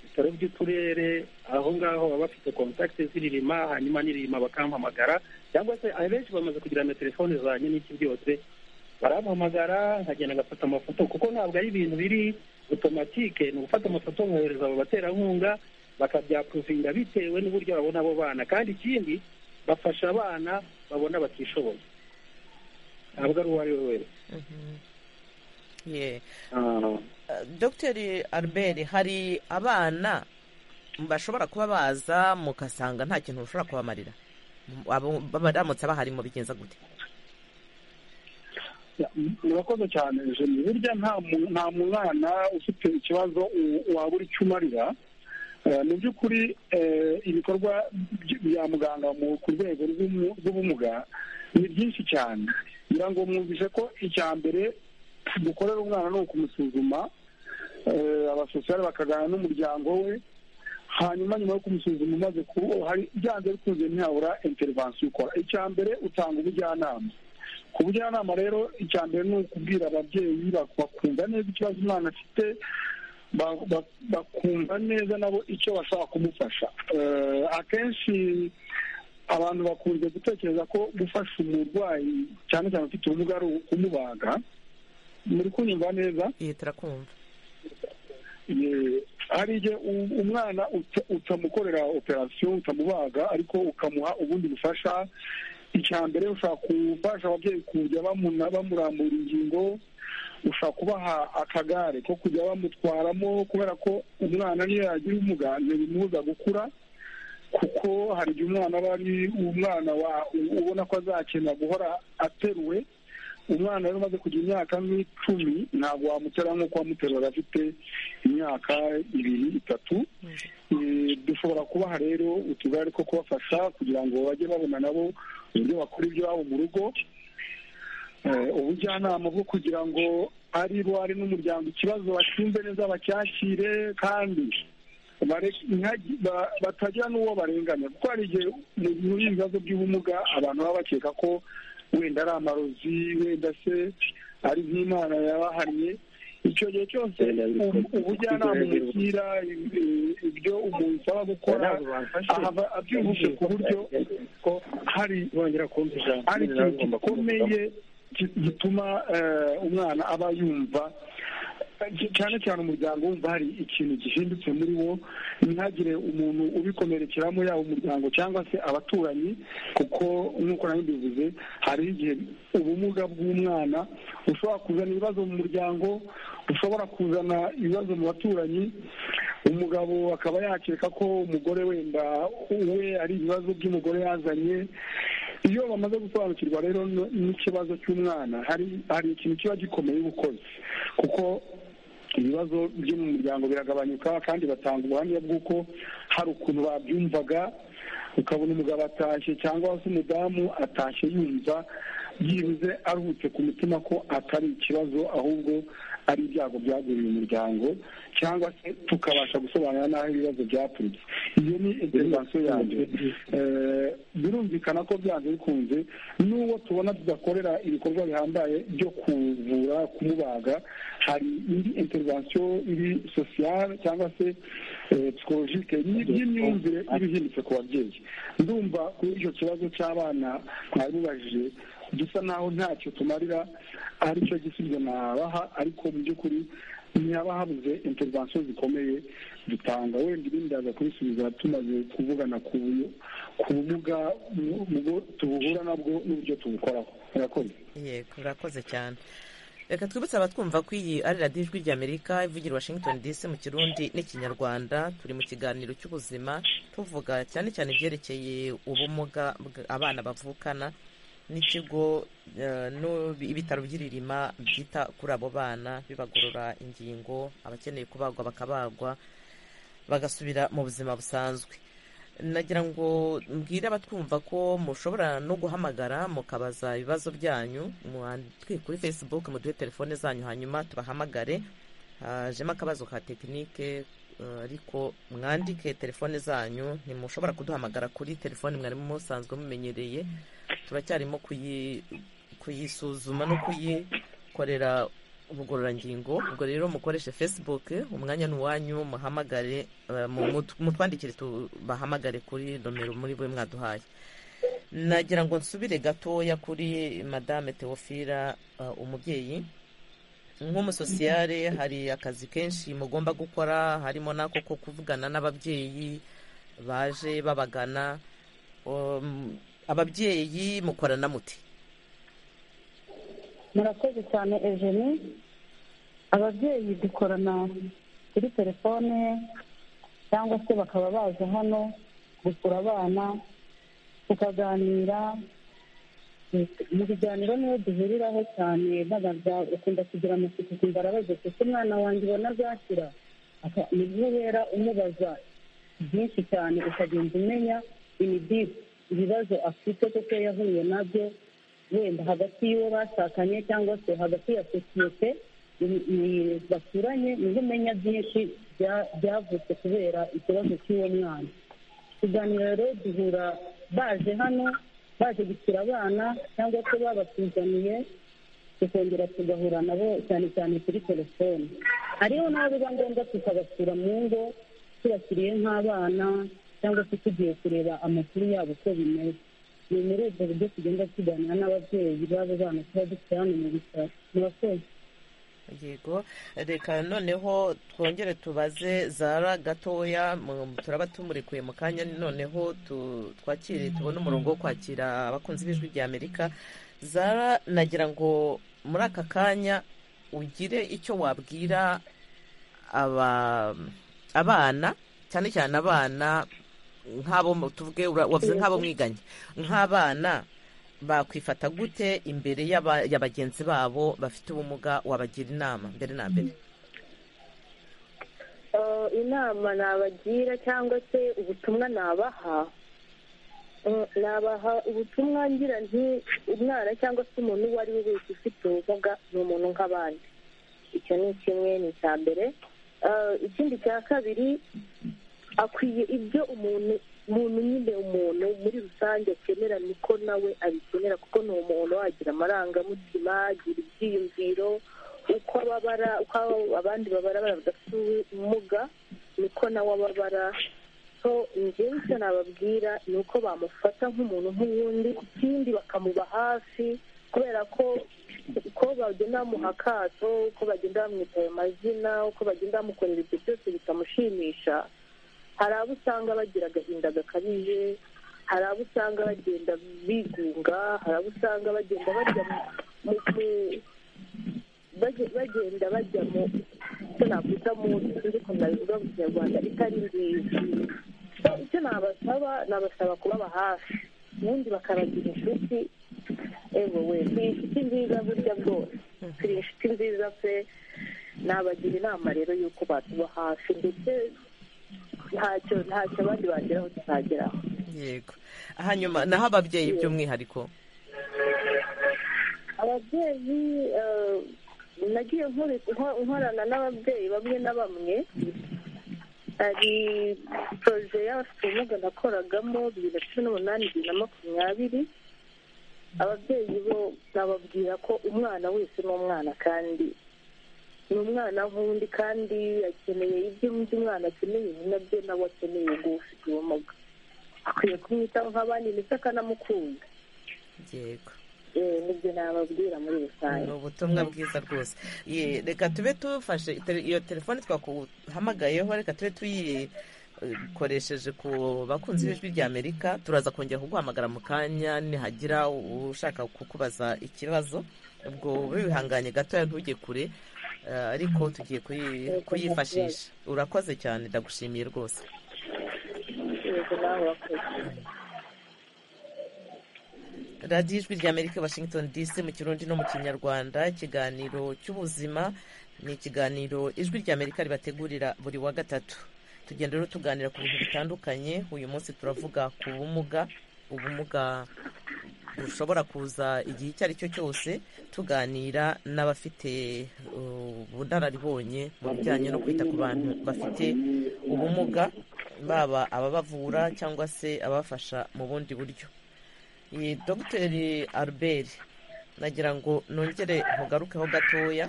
ibitaro by'uturere aho ngaho baba bafite kontakiti z'iririma hanyuma n'iririma bakampamagara cyangwa se abenshi bamaze kugira na telefone zanjye n'iki byose barampamagara nkagenda ngafata amafoto kuko ntabwo ari ibintu biri otomatike ni ugufata amafoto nkohereza abo baterankunga bakabyapuruvinga bitewe n'uburyo babona abo bana kandi ikindi bafasha abana babona batishoboye ntabwo ari uwo ari we wese dogiteri albert hari abana bashobora kuba baza mugasanga nta kintu ushobora kubamarira baramutse bahari mu bigenza gute murakoze cyane jeni burya nta mwana ufite ikibazo wabura icyo umarira mu by'ukuri ibikorwa bya muganga ku rwego rw'ubumuga ni byinshi cyane ngira ngo mwumvise ko icya mbere dukorera umwana ni ukumusuzuma abasosiyare bakaganira n'umuryango we hanyuma nyuma yo kumusuzuma umaze kuba hari byanze bikunze ntihabura interivansiyo ukora icya mbere utanga ubujyanama ku bujyanama rero icya mbere ni ukubwira ababyeyi bakumva neza ikibazo umwana afite bakumva neza nabo icyo bashobora kumufasha akenshi abantu bakunze gutekereza ko gufasha umurwayi cyane cyane ufite ubumuga ari ukumubaga muri kunyumva neza turakumva hari igihe umwana utamukorera operasiyo utamubaga ariko ukamuha ubundi bufasha icya mbere ushobora gufasha ababyeyi kujya bamurambura ingingo ushobora kubaha akagare ko kujya bamutwaramo kubera ko umwana niyo yagira ubumuga ntibimubuza gukura kuko hari igihe umwana aba ari umwana ubona ko azakenera guhora ateruwe umwana rero umaze kugira imyaka nk'icumi ntabwo wamutera nk'uko wamuterura afite imyaka ibiri itatu dushobora kubaha rero utugare two kubafasha kugira ngo bajye babona nabo uburyo bakora ibyabo mu rugo ubujyanama bwo kugira ngo ari bo ari n'umuryango ikibazo bashinze neza bacyakire kandi batagira n'uwo barenganya kuko hari igihe muri ibibazo by'ubumuga abantu baba bakeka ko wenda ari amarozi wenda se ari nk'imana yabahannye icyo gihe cyose ubujyanama umugira ibyo umuntu usaba gukora abyujuje ku buryo hari ikintu gikomeye gituma umwana aba yumva cyane cyane umuryango wumva hari ikintu gihindutse muri wo ntihagire umuntu ubikomerekeramo yaba umuryango cyangwa se abaturanyi kuko nk'uko nawe mbivuze hari igihe ubumuga bw'umwana ushobora kuzana ibibazo mu muryango ushobora kuzana ibibazo mu baturanyi umugabo akaba yakeka ko umugore wenda we ari ibibazo by'umugore yazanye iyo bamaze gusobanukirwa rero n'ikibazo cy'umwana hari ikintu kiba gikomeye ubukozi kuko ibibazo byo mu muryango biragabanyuka kandi batanga ubuhamya bw'uko hari ukuntu babyumvaga ukabona umugabo atashye cyangwa se umudamu atashye yumva yibuze aruhutse ku mutima ko atari ikibazo ahubwo ari ibyago byaguriye umuryango cyangwa se tukabasha gusobanura n'aho ibibazo byaturutse iyo ni interivansiyo yanjye birumvikana ko byanze bikunze n'uwo tubona tudakorera ibikorwa bihambaye byo kuvura kumubaga hari indi interivansiyo iri sosiyale cyangwa se psikologike n'iby'imyumvire iba ihindutse ku babyeyi ndumva kuri icyo kibazo cy'abana mwabibajije gisa naho ntacyo tumarira aricyo gisubizo nabaha ariko mu by'ukuri ntihaba habuze interivansiyo zikomeye zitanga wenda ibindi bakabisubiza tumaze kuvugana ku bumuga tubuhura nabwo n'uburyo tubukoraho murakoze murakoze cyane reka twibutse abatwumva ko iyi ari radiyo ijwi ry'amerika ivugira washington dc mu kirundi n'ikinyarwanda turi mu kiganiro cy'ubuzima tuvuga cyane cyane ibyerekeye ubumuga bw- abana bavukana n'ikigo eh, no- ibitaro by'iririma byita kuri abo bana bibagorora ingingo abakeneye kubagwa bakabagwa bagasubira mu buzima busanzwe nagira ngo mbwire abatwumva ko mushobora no guhamagara mukabaza ibibazo byanyu mwandike kuri facebook muduhe telefone zanyu hanyuma tubahamagare hajemo akabazo ka tekinike eh, ariko mwandike telefone zanyu ntimushobora kuduhamagara kuri telefone mwari musanzwe mumenyereye turacyarimo kuyi- kuyisuzuma no kuyikorera ubugororangingo ubwo rero mukoreshe facebook umwanya ni uwanyu muhamagare eh, mu- mu- mutwandikire tubahamagare kuri nomero muri bwe mwaduhaye nagira ngo nsubire gatoya kuri madame teofila eh, umubyeyi nk'umusosiyare hari akazi kenshi mugomba gukora harimo n'ako ko kuvugana n'ababyeyi baje babagana Um, ababyeyi mukorana muti murakoze cyane eugenie ababyeyi dukorana kuri telefone cyangwa se bakaba baza hano gusura abana tukaganira mu biganiro niyo duhuriraho cyane babaza ukunda kugira amatsiko ukumva arabaza kuko umwana wanjye ubona azakira Aka- ni bwo uhera umubaza byinshi cyane ukagenda umenya imidiri ibibazo afite kuko yahuye nabyo wenda hagati y'uwo bashakanye cyangwa se hagati ya sosiyete ni- ni- baturanye niho umenya byinshi bya- byavutse kubera ikibazo cy'uwo mwana kuganira rero duhura baje hano baje gusura abana cyangwa se babatuzaniye tukongera tugahura nabo cyane cyane kuri telefoni hariho n'abo biba ngombwa tukabasura mu ngo tubashyiriye nk'abana cyangwa se tugiye kureba amakuru yabo uko bimeze ni muri ubwo buryo tugenda tuganira n'ababyeyi b'abo bana tuba dufite hano mu bitaro murakoze yego reka noneho twongere tubaze zara gatoya mu- turaba tumurekuye mu kanya noneho tu- twakire tubone umurongo wo kwakira abakunzi b'ijwi rya amerika zara nagira ngo muri aka kanya ugire icyo wabwira aba abana cyane cyane abana nk'abo mu- tuvuge ura- wavuze nk'abo mwiganye nk'abana bakwifata gute imbere y'aba- ya bagenzi babo bafite ubumuga wabagira inama mbere na mbere Eh, inama nabagira cyangwa se ubutumwa nabaha Eh, nabaha ubutumwa ngira nti umwana cyangwa se umuntu uwo ari we wese ufite ubumuga ni umuntu nk'abandi icyo ni kimwe ni icya mbere Eh, ikindi cya kabiri akwiye ibyo umuntu muntu nyine umuntu muri rusange akenera niko nawe abikenera kuko ni umuntu wagira amarangamutima agira ibyiyumviro uko ababara uko abandi babara badafite ubumuga niko nawe ababara so njyewe icyo nababwira ni uko bamufata nk'umuntu nk'uwundi ikindi bakamuba hafi kubera ko uko bagenda bamuha akato uko bagenda bamwita ayo mazina uko bagenda bamukorera ibyo byose bitamushimisha hari abo usanga bagira agahinda gakabije hari abo usanga bagenda bigunga hari abo usanga bagenda bajya mu mu- baje- bagenda bajya mu icyo nakwita mu ariko nabivuga mu kinyarwanda itari nziza So, icyo nabasaba nabasaba kubaba hafi ubundi bakabagira inshuti ewewe ni inshuti nziza burya bwose turi inshuti nziza pe nabagira inama rero y'uko batuba hafi ndetse ntacyo ntacyo abandi bageraho tutageraho yego hanyuma naho ababyeyi by'umwihariko ababyeyi eh, nagiye nkore- nko- nkorana n'ababyeyi bamwe na bamwe hari poroje y'abafite ubumuga nakoragamo bibiri na cumi n'umunani bibiri na makumyabiri ababyeyi bo nababwira ko umwana wese ni umwana kandi ni umwana nk'undi kandi akeneye ibyo undi mwana akeneye ni nabyo nawe akeneye ubwo ufite ubumuga akwiye kumwitaho nk'abandi ndetse akanamukunda yego Eh, nibyo nababwira muri rusange ni ubutumwa bwiza rwose Ye, reka tube tufashe tele- iyo telefone twakuhamagayeho reka tube tuyi koresheje ku bakunzi b'ijwi ry'amerika turaza kongera kuguhamagara mu kanya nihagira ushaka kukubaza ikibazo ubwo wihanganye gatoya ntujye kure ariko tugiye kuyifashisha urakoze cyane ndagushimiye rwose radiyo ijwi ry'amerika washington dc mu kirundi no mu kinyarwanda ikiganiro cy'ubuzima ni ikiganiro ijwi ry'amerika ribategurira buri wa gatatu tugenda rero tuganira ku bintu bitandukanye uyu munsi turavuga ku bumuga ubumuga bushobora kuza igihe icyo ari cyo cyose tuganira n'abafite ubunararibonye mu bijyanye no kwita ku bantu bafite ubumuga baba ababavura cyangwa se abafasha mu bundi buryo dogiteri albert nagira ngo nongere mugarukeho gatoya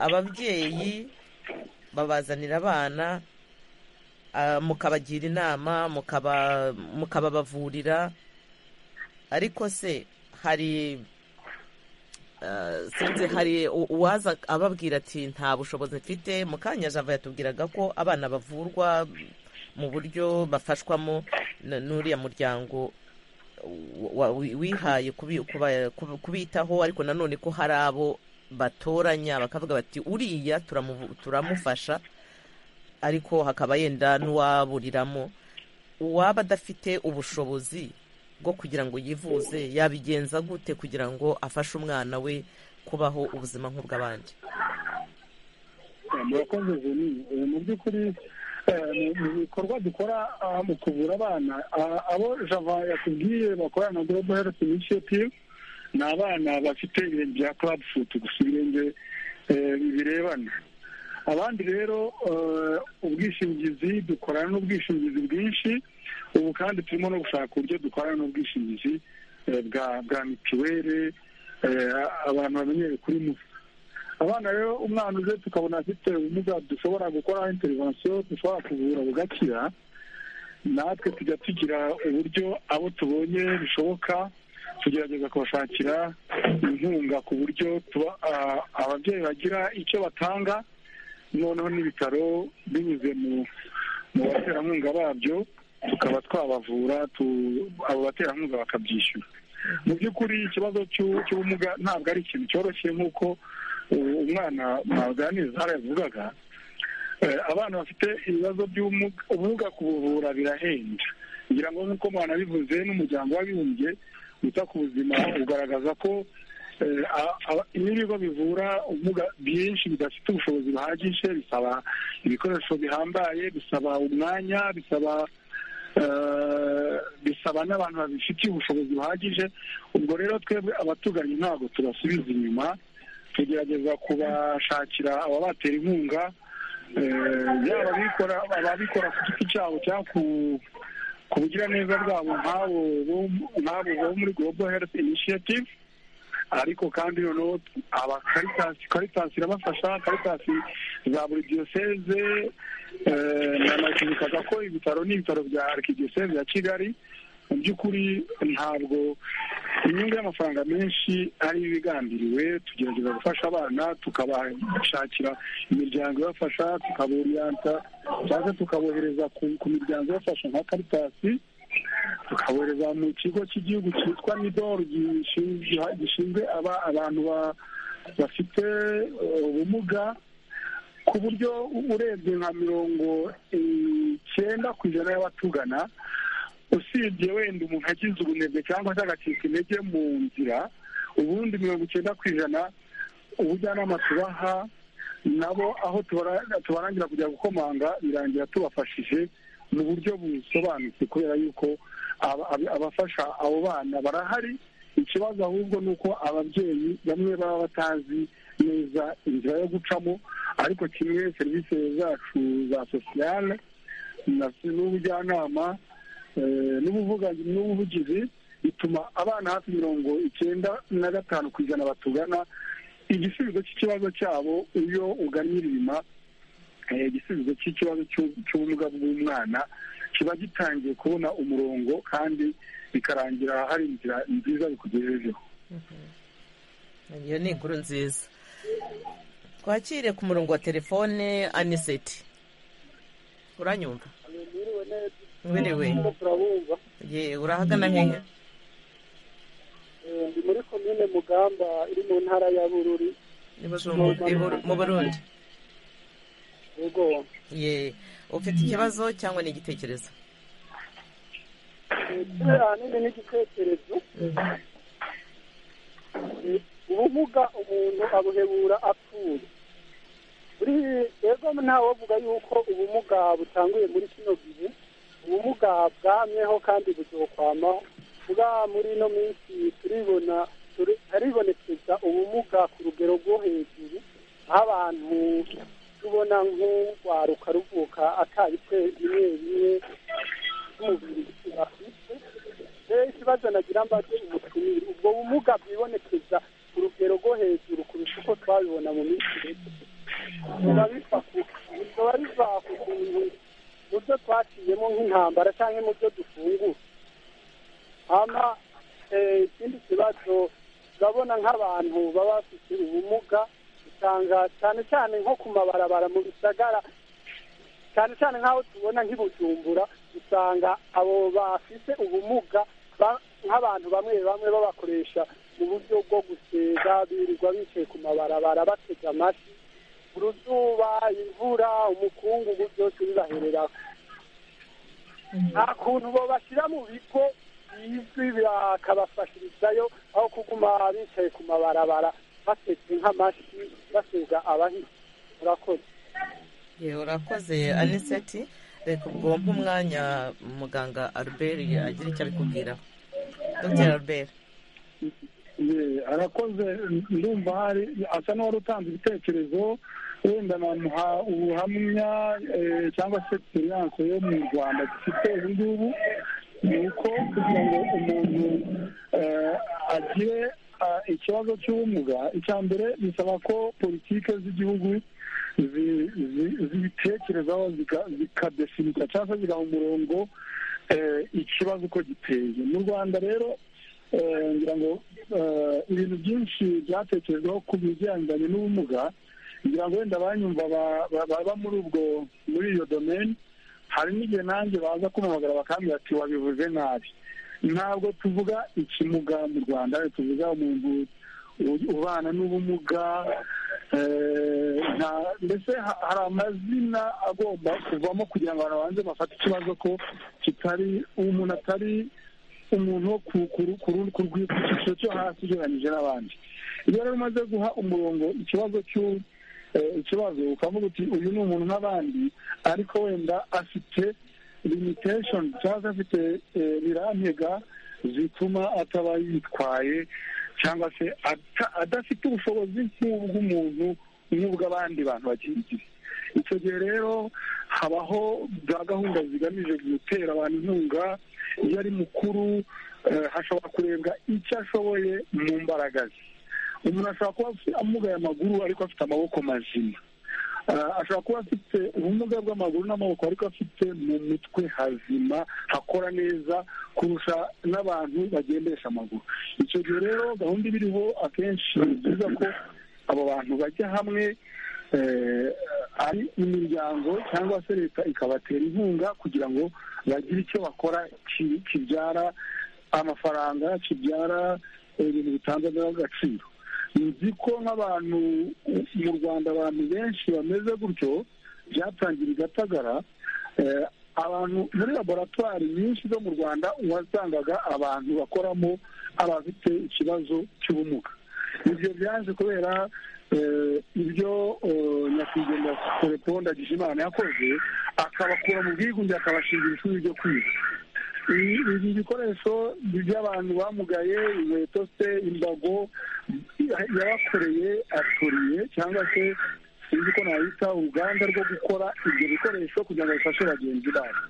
ababyeyi babazanira abana mukabagira inama mukababavurira ariko se hari sinzi hari uwaza ababwira ati nta bushobozi mfite mukanya java yatubwiraga ko abana bavurwa mu buryo bafashwamo n'uriya muryango wihaye kubitaho ariko nanone ko hari abo batoranya bakavuga bati uriya turamufasha ariko hakaba yenda n'uwaburiramo uwaba adafite ubushobozi bwo kugira ngo yivuze yabigenza gute kugira ngo afashe umwana we kubaho ubuzima nk'ubw'abandi murakoze joni mu by'ukuri mu bikorwa dukora mu kuvura abana abo java yakubwiye bakorana na global health initiative ni abana bafite ibintu bya club foot gusa ibirenge birebana abandi rero ubwishingizi dukorana n'ubwishingizi bwinshi ubu kandi turimo no gushaka uburyo dukorana n'ubwishingizi bwa mituweli abantu bamenyereye kuri musa abana rero umwana uje tukabona afite ubumuga dushobora gukora interivansiyo dushobora kuvura bugakira natwe tujya tugira uburyo abo tubonye bishoboka tugerageza kubashakira inkunga ku buryo ababyeyi bagira icyo batanga noneho n'ibitaro binyuze mu baterankunga babyo tukaba twabavura abo baterankunga bakabyishyura mu by'ukuri ikibazo cy'ubumuga ntabwo ari ikintu cyoroshye nk'uko umwana mwaganiriza harayavugaga abana bafite ibibazo by'ubumuga kubuvura birahenda kugira ngo nk'uko mwanabivuze n'umuryango w'abibumbye wita ku buzima ugaragaza ko iyo ibigo bivura ubumuga byinshi bidafite ubushobozi buhagije bisaba ibikoresho bihambaye bisaba umwanya bisaba bisaba n'abantu babifitiye ubushobozi buhagije ubwo rero twebwe abatuganye ntabwo tubasubiza inyuma tugerageza kubashakira ababatera inkunga yaba ababikora ku giti cyabo cyangwa ku bugiraneza bwabo nk'abo bo muri global health initiative ariko kandi noneho aba karitasi karitasi irabafasha karitasi za buri diyoseze nanakibikaga ko ibitaro n'ibitaro bya arikidiyoseze ya kigali mu by'ukuri ntabwo inyungu y'amafaranga menshi ari ibigambiriwe tugerageza gufasha abana tukabashakira imiryango ibafasha tukaboriyanta cyangwa tukabohereza ku miryango ibafasha nka karitasi tukabohereza mu kigo cy'igihugu cyitwa nidoru gishinzwe abantu bafite ubumuga ku buryo urebye nka mirongo icyenda ku ijana y'abatugana usibye wenda umuntu agize ubunebwe cyangwa se agacika intege mu nzira ubundi mirongo icyenda ku ijana ubujyanama tubaha nabo aho tubarangira kujya gukomanga birangira tubafashije mu buryo busobanutse kubera yuko abafasha abo bana barahari ikibazo ahubwo ni uko ababyeyi bamwe baba batazi neza inzira yo gucamo ariko kimwe serivisi zacu za sosiyale n'ubujyanama n'ubuvugizi bituma abana hafi mirongo icyenda na gatanu ku ijana batugana igisubizo cy'ikibazo cyabo iyo ugannye irima igisubizo cy'ikibazo cy'ubumuga bw'umwana kiba gitangiye kubona umurongo kandi bikarangira hari inzira nziza bikugejejeho iyo ni inkuru nziza twakire ku murongo wa telefone aniseti uranyumva werewe yewe urahagana hehe ndi muri komine mugamba iri mu ntara ya bururi ibibazo mu- ibu- mu burundi ubwo ye ufite ikibazo cyangwa ni igitekerezo ahanini n'igitekerezo ubumuga umuntu abuhebura apfuye buri rero ntawovuga yuko ubumuga butanguye muri kino gihe ubumuga bwamyeho kandi buzokwamaho bwa muri ino minsi turibona turi- haribonekeza ubumuga ku rugero rwo hejuru aho abantu tubona nk'urwaruka ruvuka atabice bimwe bimwe by'umubiri bafite rero ikibazo nagira mbaze umutumire ubwo bumuga bwibonekeza ku rugero rwo hejuru kurusha uko twabibona mu minsi mike biba biva ku- biba biva ku kuntu mu byo twaciyemo nk'intambara cyangwa mu byo dufungura hama eh, ikindi kibazo urabona nk'abantu baba bafite ubumuga usanga cyane cyane nko ku mabarabara mu bisagara cyane cyane nk'aho tubona nk'ibujumbura usanga abo bafite ubumuga ba- nk'abantu bamwe bamwe babakoresha mu buryo bwo guseza birirwa bicaye ku mabarabara batega amashyi uruzuba imvura umukungugu byose bibahereraho nta kuntu bo bashyira mu bigo bizwi bakabafashirizayo aho kuguma bicaye ku mabarabara batetse nk'amashyi baseza abahisi murakoze ye urakoze aniseti reka ubwo mpa umwanya muganga albert agira icyo abikubwiraho dr albert Ye, arakoze ndumva hari asa n'uwari utanze ibitekerezo wenda namuha ubuhamya eh, cyangwa se egisperiyanse yo mu rwanda dufite ubu ngubu ni uko kugira ngo umuntu eh, agire ah, ikibazo cy'ubumuga icya mbere bisaba ko politike z'igihugu zi- zi- zibitekerezaho zika- zikadefinita cyangwa se zigaha umurongo eh, ikibazo uko giteye mu rwanda rero eh, ngira ngo eh, ibintu byinshi byatekerezwaho ku bigendanye n'ubumuga ngira ngo wenda abanyumva ba- ba- baba muri ubwo muri iyo domain hari n'igihe nanjye baza kumpamagara bakambwira ati wabivuze nabi ntabwo tuvuga ikimuga mu rwanda tuvuga umuntu u- ubana n'ubumuga eh, nta- mbese ha- hari amazina agomba kuvamo kugira ngo abantu babanze bafate ikibazo ko kitari umuntu atari umuntu wo ku- ku ku rundi- ku rwi- ku cyiciro cyo hasi ugereranyije n'abandi iyo rero umaze guha umurongo ikibazo cy'u- eh, ikibazo ukavuga uti uyu ni umuntu nk'abandi ariko wenda afite limitation cyangwa se afite eh, birantega zituma ataba yitwaye cyangwa se ata- adafite ubushobozi nk'ubw'umuntu nk'ubw'abandi bantu bagenzi be icyo gihe rero habaho za gahunda zigamije gutera abantu inkunga iyo ari mukuru eh, hashobora kurebwa icyo ashoboye mu mbaraga ze umuntu ashobora kuba afite- amugaye amaguru ariko afite amaboko mazima Ah, ashobora kuba afite ubumuga bw'amaguru n'amaboko ariko afite mu mitwe hazima hakora neza kurusha n'abantu bagendesha amaguru icyo gihe rero gahunda iba iriho akenshi ni byiza ko abo bantu bajya hamwe eh, ari imiryango cyangwa se leta ikabatera inkunga kugira ngo bagire icyo bakora ki- kibyara amafaranga kibyara eh, ibintu bitandukanye agaciro nzi ko nk'abantu mu rwanda abantu benshi bameze gutyo byatangira i gatagara eh, abantu muri laboratwari nyinshi zo mu rwanda wasangaga abantu bakoramo abafite ikibazo cy'ubumuga ibyo byaje kubera eh, ibyo eh, nyakwigendera telefone imana yakoze akabakura mu bwigunge akabashingira ishuri ryo kwiga ibi ibi bikoresho by'abantu bamugaye inkweto se imbago yabakoreye aturiye cyangwa se sinzi ko nahita uruganda rwo gukora ibyo bikoresho kugira ngo bifashe bagenzi babo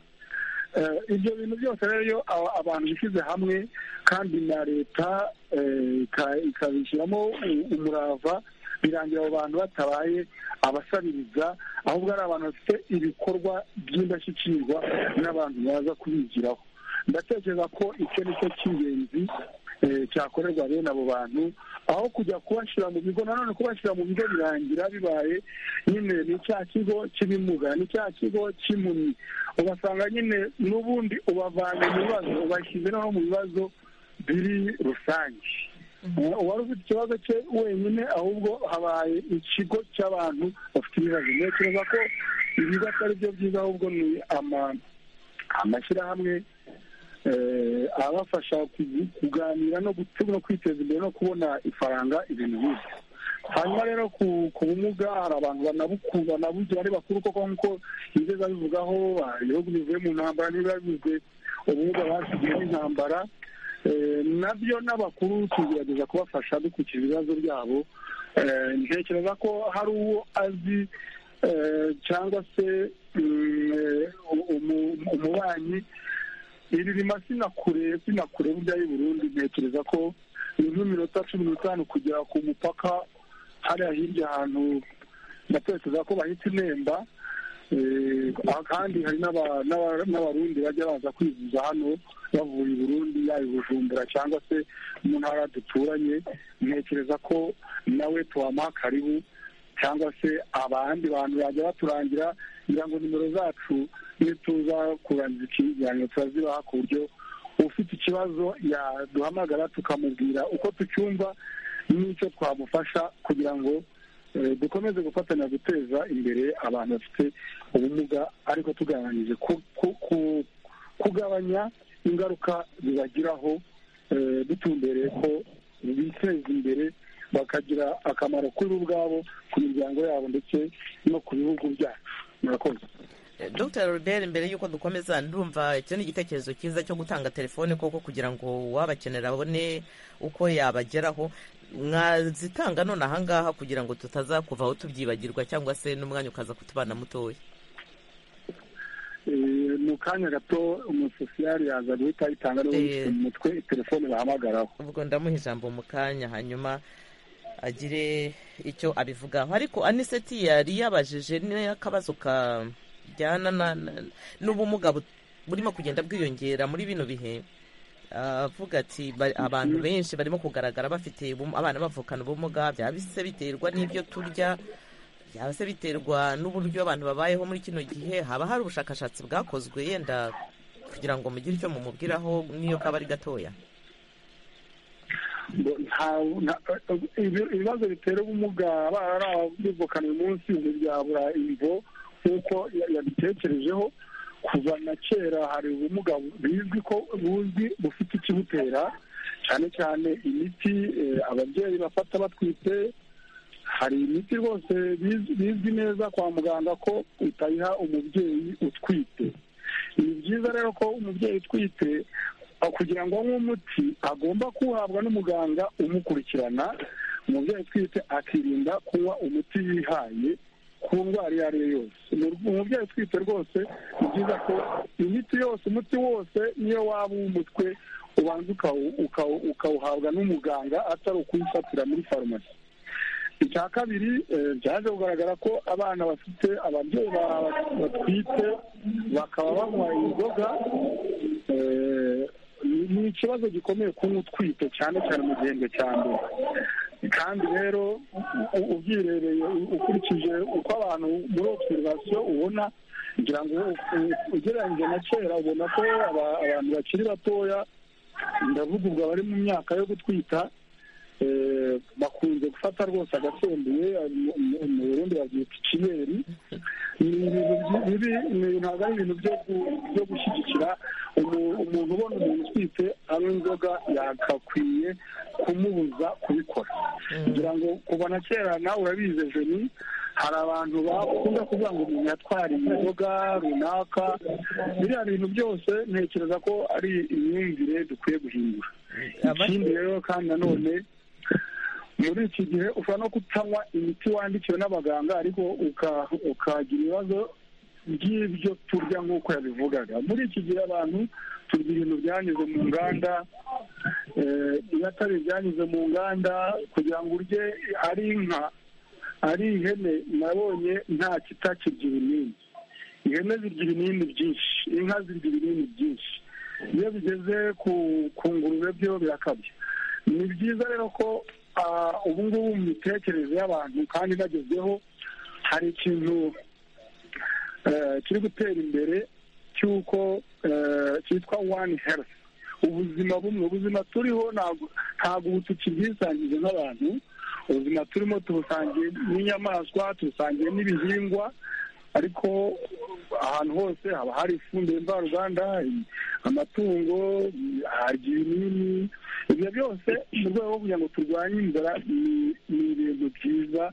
Eh, ibyo bintu byose rero iyo aba- abantu bishyize hamwe kandi na leta eh, ika- ikabishyiramo u- umurava birangira abo bantu batabaye abasabiriza ahubwo ari abantu bafite ibikorwa by'indashyikirwa n'abantu baza kubigiraho ndatekereza ko icyo ni cyo cy'ingenzi cyakorerwa bene abo bantu aho kujya kubashyira mu bigo nanone kubashyira mu bigo birangira bibaye nyine ni cya kigo cy'ibimuga ni cya kigo cy'impumyi ugasanga nyine n'ubundi ubavanye mu bibazo ubashyize no mu bibazo biri rusange uwari ufite ikibazo cye wenyine ahubwo habaye ikigo cy'abantu bafite ibibazo ntekereza ko ibigo atari byo byiza ahubwo ni amashyirahamwe abafasha kuganira no kwiteza imbere no kubona ifaranga ibintu nk'ibyo hanyuma rero ku bumuga hari abantu banabugira ari bakuru koko nk'uko bigeze babivugaho ibihugu bivuye mu ntambara niba bivuzwe ubumuga basigiye n'intambara nabyo n'abakuru tugerageza kubafasha dukurikije ibibazo byabo ntekereza ko hari uwo azi cyangwa se umubanyi iri rima sinakure sinakure burya y'i burundi ntekereza ko ni nk'iminota cumi n'itanu kugera ku mupaka hariya hirya ahantu natekereza ko bahita inemba kandi hari n'abarundi bajya baza kwivuza hano bavuye i burundi yaba bujumbura cyangwa se mu ntara duturanye ntekereza ko nawe tuwamuha karibu cyangwa se abandi bantu bajya baturangira kugira ngo nimero zacu nituza kurangiza iki kiganiro turazibaha ku buryo ufite ikibazo yaduhamagara tukamubwira uko tucyumva n'icyo twamufasha kugira ngo dukomeze gufatanya guteza imbere abantu bafite ubumuga ariko tugabanyije kugabanya ingaruka bibagiraho dutumbereye ko biteza imbere bakagira akamaro kuri bo ubwabo ku miryango yabo ndetse no ku bihugu byacu murakoze dr robert mbere y'uko dukomeza ndumva icyo ni igitekerezo cyiza cyo gutanga telefone koko kugira ngo uwabakenera abone uko yabageraho mwazitanga none ahangaha kugira ngo tutazakuvaho tubyibagirwa cyangwa se n'umwanya ukaza kutubana mutoya mu kanya gato umusosiyari yaza guhita ayitanga niba mutwe telefone bahamagaraho ubwo ndamuha ijambo mu kanya hanyuma agire icyo abivugaho ariko aniseti yari yabajije n'akabazo ka bijyana n'ubumuga burimo kugenda bwiyongera muri bino bihe avuga ati abantu benshi barimo kugaragara bafite abana bavukana ubumuga byaba se biterwa n'ibyo turya byaba se biterwa n'uburyo abantu babayeho muri kino gihe haba hari ubushakashatsi bwakozwe yenda kugira ngo mugire icyo mumubwiraho n'iyo kaba ari gatoya ibibazo bitera ubumuga abana bivukana uyu munsi ntibyabura imvo nk'uko yabitekerejeho kuva na kera hari ubumuga bizwi ko buzwi bufite ikibutera cyane cyane imiti ababyeyi bafata batwite hari imiti rwose bizwi neza kwa muganga ko utayiha umubyeyi utwite ni byiza rero ko umubyeyi utwite kugira ngo anywe umuti agomba kuwuhabwa n'umuganga umukurikirana umubyeyi utwite akirinda kunywa umuti yihaye ku ndwara iyo ari yo yose umubyeyi utwite rwose ni byiza ko imiti yose umuti wose niyo waba uw'umutwe ubanza ukawuhabwa n'umuganga atari ukuwifatira muri farumasi icya kabiri byaje kugaragara ko abana bafite ababyeyi batwite bakaba banywa inzoga ni ikibazo gikomeye kunywa utwite cyane cyane mu gihembwe cya mbere kandi rero ubyirebeye ukurikije uko abantu muri obserivasiyo ubona kugira ngo ugereranyije na kera ubona ko abantu bakiri batoya ndavuga ubwo abari mu myaka yo gutwita bakunze gufata rwose agasembuye mu burundi babyita ikiberi ni ibintu ntabwo ari ibintu byo gushyigikira umuntu ubona umuntu utwite anywa inzoga yagakwiye kumubuza kubikora kugira ngo kuva na kera nawe urabizi jeni hari abantu bakunda kuvuga ngo umuntu yatwariye inzoga runaka biriya bintu byose ntekereza ko ari imyumvire dukwiye guhindura ikindi rero kandi nanone muri iki gihe ushobora no kutanywa imiti wandikiwe n'abaganga ariko ukagira ibibazo by'ibyo turya nk'uko yabivugaga muri iki gihe abantu turya ibintu byanyuze mu nganda iyo atari ibyanyuze mu nganda kugira ngo urye ari inka ari ihene nabonye nta kitakirya ibinini ihene zirya ibinini byinshi inka zirya ibinini byinshi iyo bigeze ku ngurube byo birakabya ni byiza rero ko ubu ngubu mu mitekerereze y'abantu kandi bagezweho hari ikintu kiri gutera imbere cy'uko cyitwa wani herifu ubuzima bumwe ubuzima turiho ntabwo ubu tukibwisangije n'abantu ubuzima turimo tubusangiye n'inyamaswa tubusangiye n'ibihingwa ariko ahantu hose haba hari ifumbire mvaruganda amatungo harya ibinini ibyo byose mu rwego rwo kugira ngo turwanye inzara ni ibintu byiza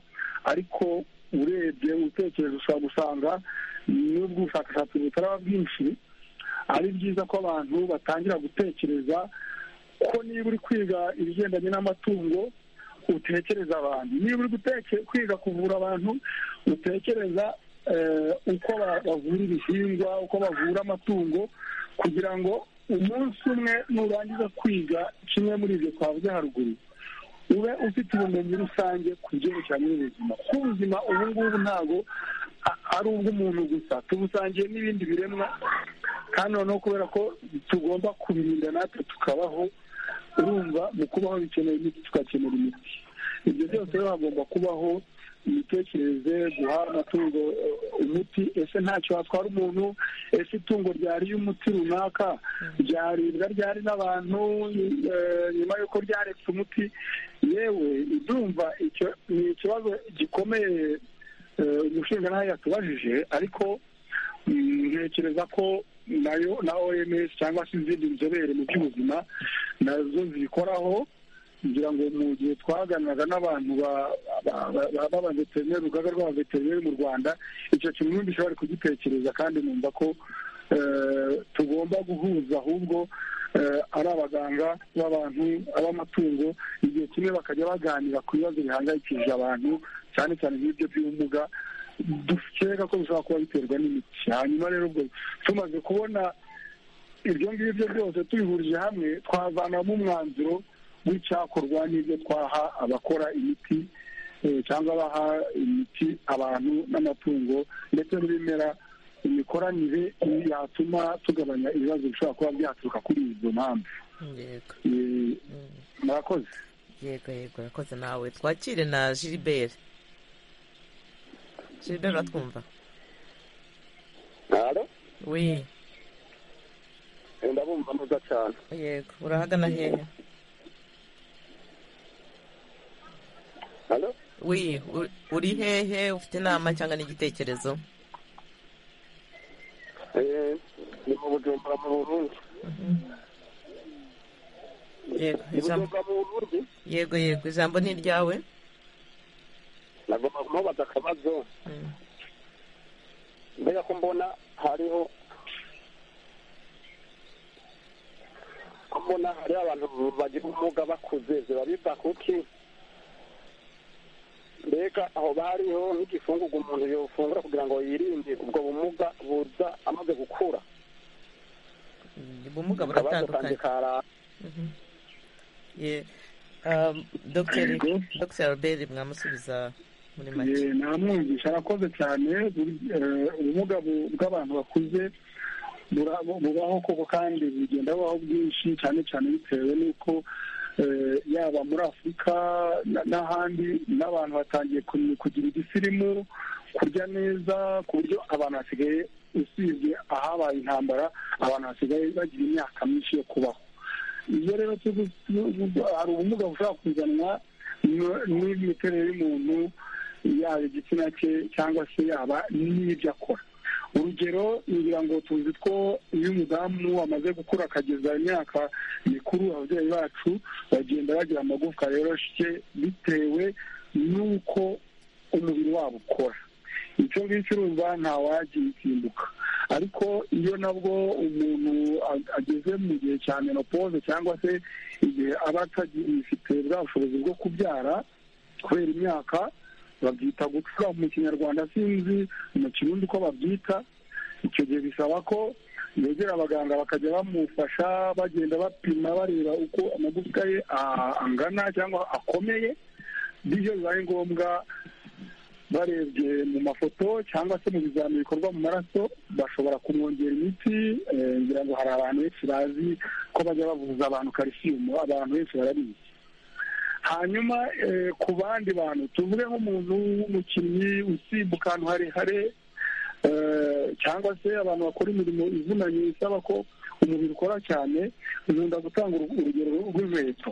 ariko urebye utekereje ushobora gusanga n'ubwo ubushakashatsi butaraba bwinshi ari byiza ko abantu batangira gutekereza ko niba uri kwiga ibigendanye n'amatungo utekereza abantu niba uri kwiga kuvura abantu utekereza uko bavura ibihingwa uko bavura amatungo kugira ngo umunsi umwe nurangiza kwiga kimwe muri ibyo twavuze haruguru ube ufite ubumenyi rusange ku byerekeranye n'ubuzima kuko ubuzima ubu ngubu ntabwo ari ubw'umuntu gusa tubusangiye n'ibindi biremwa kandi noneho kubera ko tugomba kubirinda natwe tukabaho urumva mu kubaho bikeneye imiti tugakenera imiti ibyo byose rero hagomba kubaho imitekerereze guha amatungo umuti ese ntacyo watwara umuntu ese itungo ryariye umuti runaka ryaribwa ryari n'abantu nyuma y'uko ryaretse umuti yewe idumva ni ikibazo gikomeye umushinga yatubajije ariko ntekereza ko nayo na oms cyangwa se izindi nzobere mu by'ubuzima nazo zibikoraho kugira ngo mu gihe twaganiraga n'abantu b'abaveterineri urugaga rw'abaveterineri mu rwanda icyo kintu n'ubundi bari kugitekereza kandi numva ko tugomba guhuza ahubwo ari abaganga b'abantu ab'amatungo igihe kimwe bakajya baganira ku bibazo bihangayikishije abantu cyane cyane nk'ibyo by'ubumuga dukeka ko bishobora kuba biterwa n'imiti hanyuma rero ubwo tumaze kubona ibyo ngibyo byose tubihurije hamwe twavanamo umwanzuro w'icyakorwa n'ibyo twaha abakora imiti cyangwa abaha imiti abantu n'amatungo ndetse n'ibimera imikoranire yatuma tugabanya ibibazo bishobora kuba byaturuka kuri izo mpamvu murakoze yego yego urakoze nawe twakire na gilbert gilbert uratwumva we ndabumva neza cyane yego urahagana hehe we uri hehe ufite inama cyangwa n'igitekerezo ni mu bujumbura mu burundi yego yego ijambo ni iryawe nagomba kumubaza akabazo mbega ko mbona hariho ko mbona hariho abantu bagira ubumuga bakuze ziba biva kuki mbega aho bariho nk'igifungugu umuntu yofungura kugira ngo yirinde ubwo bumuga buza amaze gukura ubumuga buratandukanye dogiteri albert mwamusubiza muri make ntamwumvisha arakoze cyane ubumuga bw'abantu bakuze bubaho koko kandi bugenda bubaho bwinshi cyane cyane bitewe n'uko yaba muri afurika n'ahandi n'abantu batangiye kugira igisirimu kurya neza ku buryo abantu basigaye usibye ahabaye intambara abantu basigaye bagira imyaka myinshi yo kubaho iyo rero hari ubumuga bushobora kuzanwa n'imiterere y'umuntu yaba igitsina cye cyangwa se yaba n'ibyo akora urugero ngira ngo tuzi ko iyo umudamu amaze gukura akageza imyaka mikuru ababyeyi bacu bagenda bagira amagufwa yoroshye bitewe n'uko umubiri wabo ukora icyo ngicyo urumva ntawagiye usimbuka ariko iyo nabwo umuntu ageze mu gihe cya menopause cyangwa se igihe aba atagifite bwa bushobozi bwo kubyara kubera imyaka babyita gucura mu kinyarwanda sinzi mu kirundi ko babyita icyo gihe bisaba ko yegera abaganga bakajya bamufasha bagenda bapima bareba uko amagufwa ye angana cyangwa akomeye bityo bibaye ngombwa barebye mu mafoto cyangwa se mu bizami bikorwa mu maraso bashobora kumwongera imiti ngira ngo hari abantu benshi bazi ko bajya bavuza abantu karisiyumu abantu benshi barabizi hanyuma ku bandi bantu tuvuge nk'umuntu w'umukinnyi usimbuka ahantu harehare cyangwa se abantu bakora imirimo ivunanye isaba ko umubiri ukora cyane nkunda gutanga urugero rw'inkweto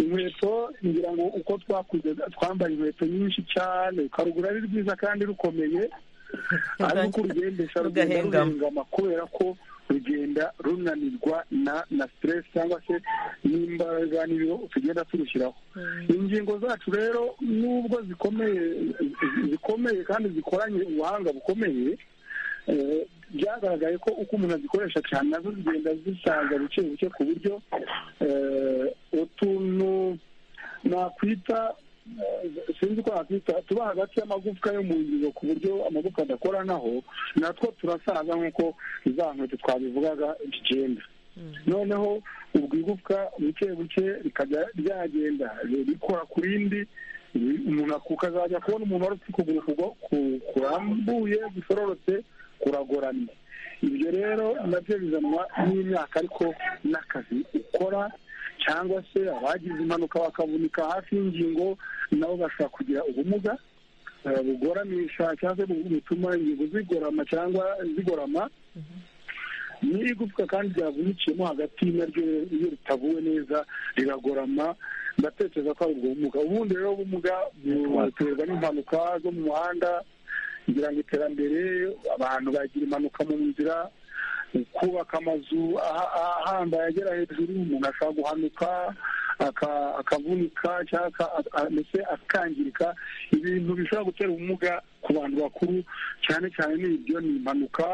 inkweto ngira ngo uko twakuze twambaye inkweto nyinshi cyane ukarugura ari rwiza kandi rukomeye ariko urugendesha rugenda rurengama kubera ko rugenda runanirwa na na siteresi cyangwa se n'imbaraga n'ibiro tugenda turushyiraho ingingo zacu rero nubwo zikomeye zikomeye kandi zikoranye ubuhanga bukomeye byagaragaye ko uko umuntu azikoresha cyane nazo zigenda zisaza buke buke ku buryo utuntu nakwita sinzi ko nakwita tuba hagati y'amagufwa yo mu ngingo ku buryo amagufwa adakoranaho natwo turasaza nk'uko za nkweto twabivugaga bigenda noneho ubwo igufwa buke buke rikajya ryagenda rikora ku rindi umuntu ukazajya kubona umuntu wari ufite ukuguru kurambuye gusororotse kuragoramye ibyo rero nabyo bizanwa n'imyaka ariko n'akazi ukora cyangwa se abagize impanuka bakavunika hafi y'ingingo nabo bashobora kugira ubumuga bugoramisha cyangwa se butuma ingingo zigorama cyangwa zigorama n'igufwa kandi ryavunukiyemo hagati naryo iyo ritavuwe neza riragorama ndatekereza ko ari ubwo bumuga ubundi rero ubumuga buterwa n'impanuka zo mu muhanda kugira ngo iterambere abantu bagira impanuka mu nzira kubaka amazu ahambaye agera hejuru umuntu ashobora guhanuka akavunika cyangwa ndetse akangirika ibintu bishobora gutera ubumuga ku bantu bakuru cyane cyane n'ibyo ni impanuka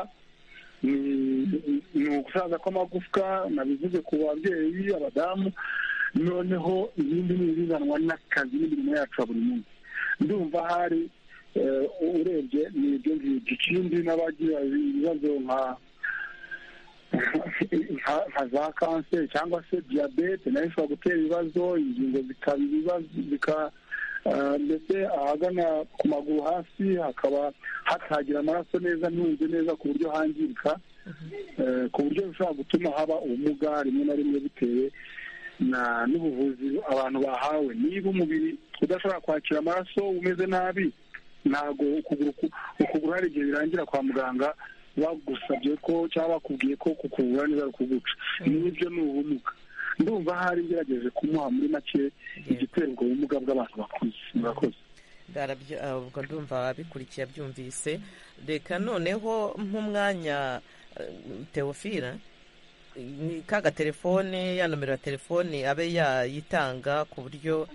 ni ugusaza kw'amagufwa nabivuze ku babyeyi abadamu noneho ibindi ni ibizanwa n'akazi n'imirimo yacu ya buri munsi ndumva hari urebye ni ibyo ngibyo ikindi n'abagira ibibazo nka nka za kanseri cyangwa se diyabete nayo ishobora gutera ibibazo ingingo zikaba ibibazo ndetse ahagana ku maguru hasi hakaba hatagira amaraso neza ntunze neza ku buryo hangirika ku buryo bishobora gutuma haba ubumuga rimwe na rimwe bitewe n'ubuvuzi abantu bahawe niba umubiri udashobora kwakira amaraso umeze nabi ntabwo ukuguru hari igihe birangira kwa muganga bagusabye ko cyangwa bakubwiye ko kukuvura neza kuguca n'ibyo ni ubumuga ndumva hari ngerageje kumuha muri make igitera ubwo bumuga bw'abantu bakuze murakoze ubwo ndumva ababikurikiye abyumvise reka noneho nk'umwanya teofila ni kaga telefone ya nomero ya telefone abe yayitanga ku buryo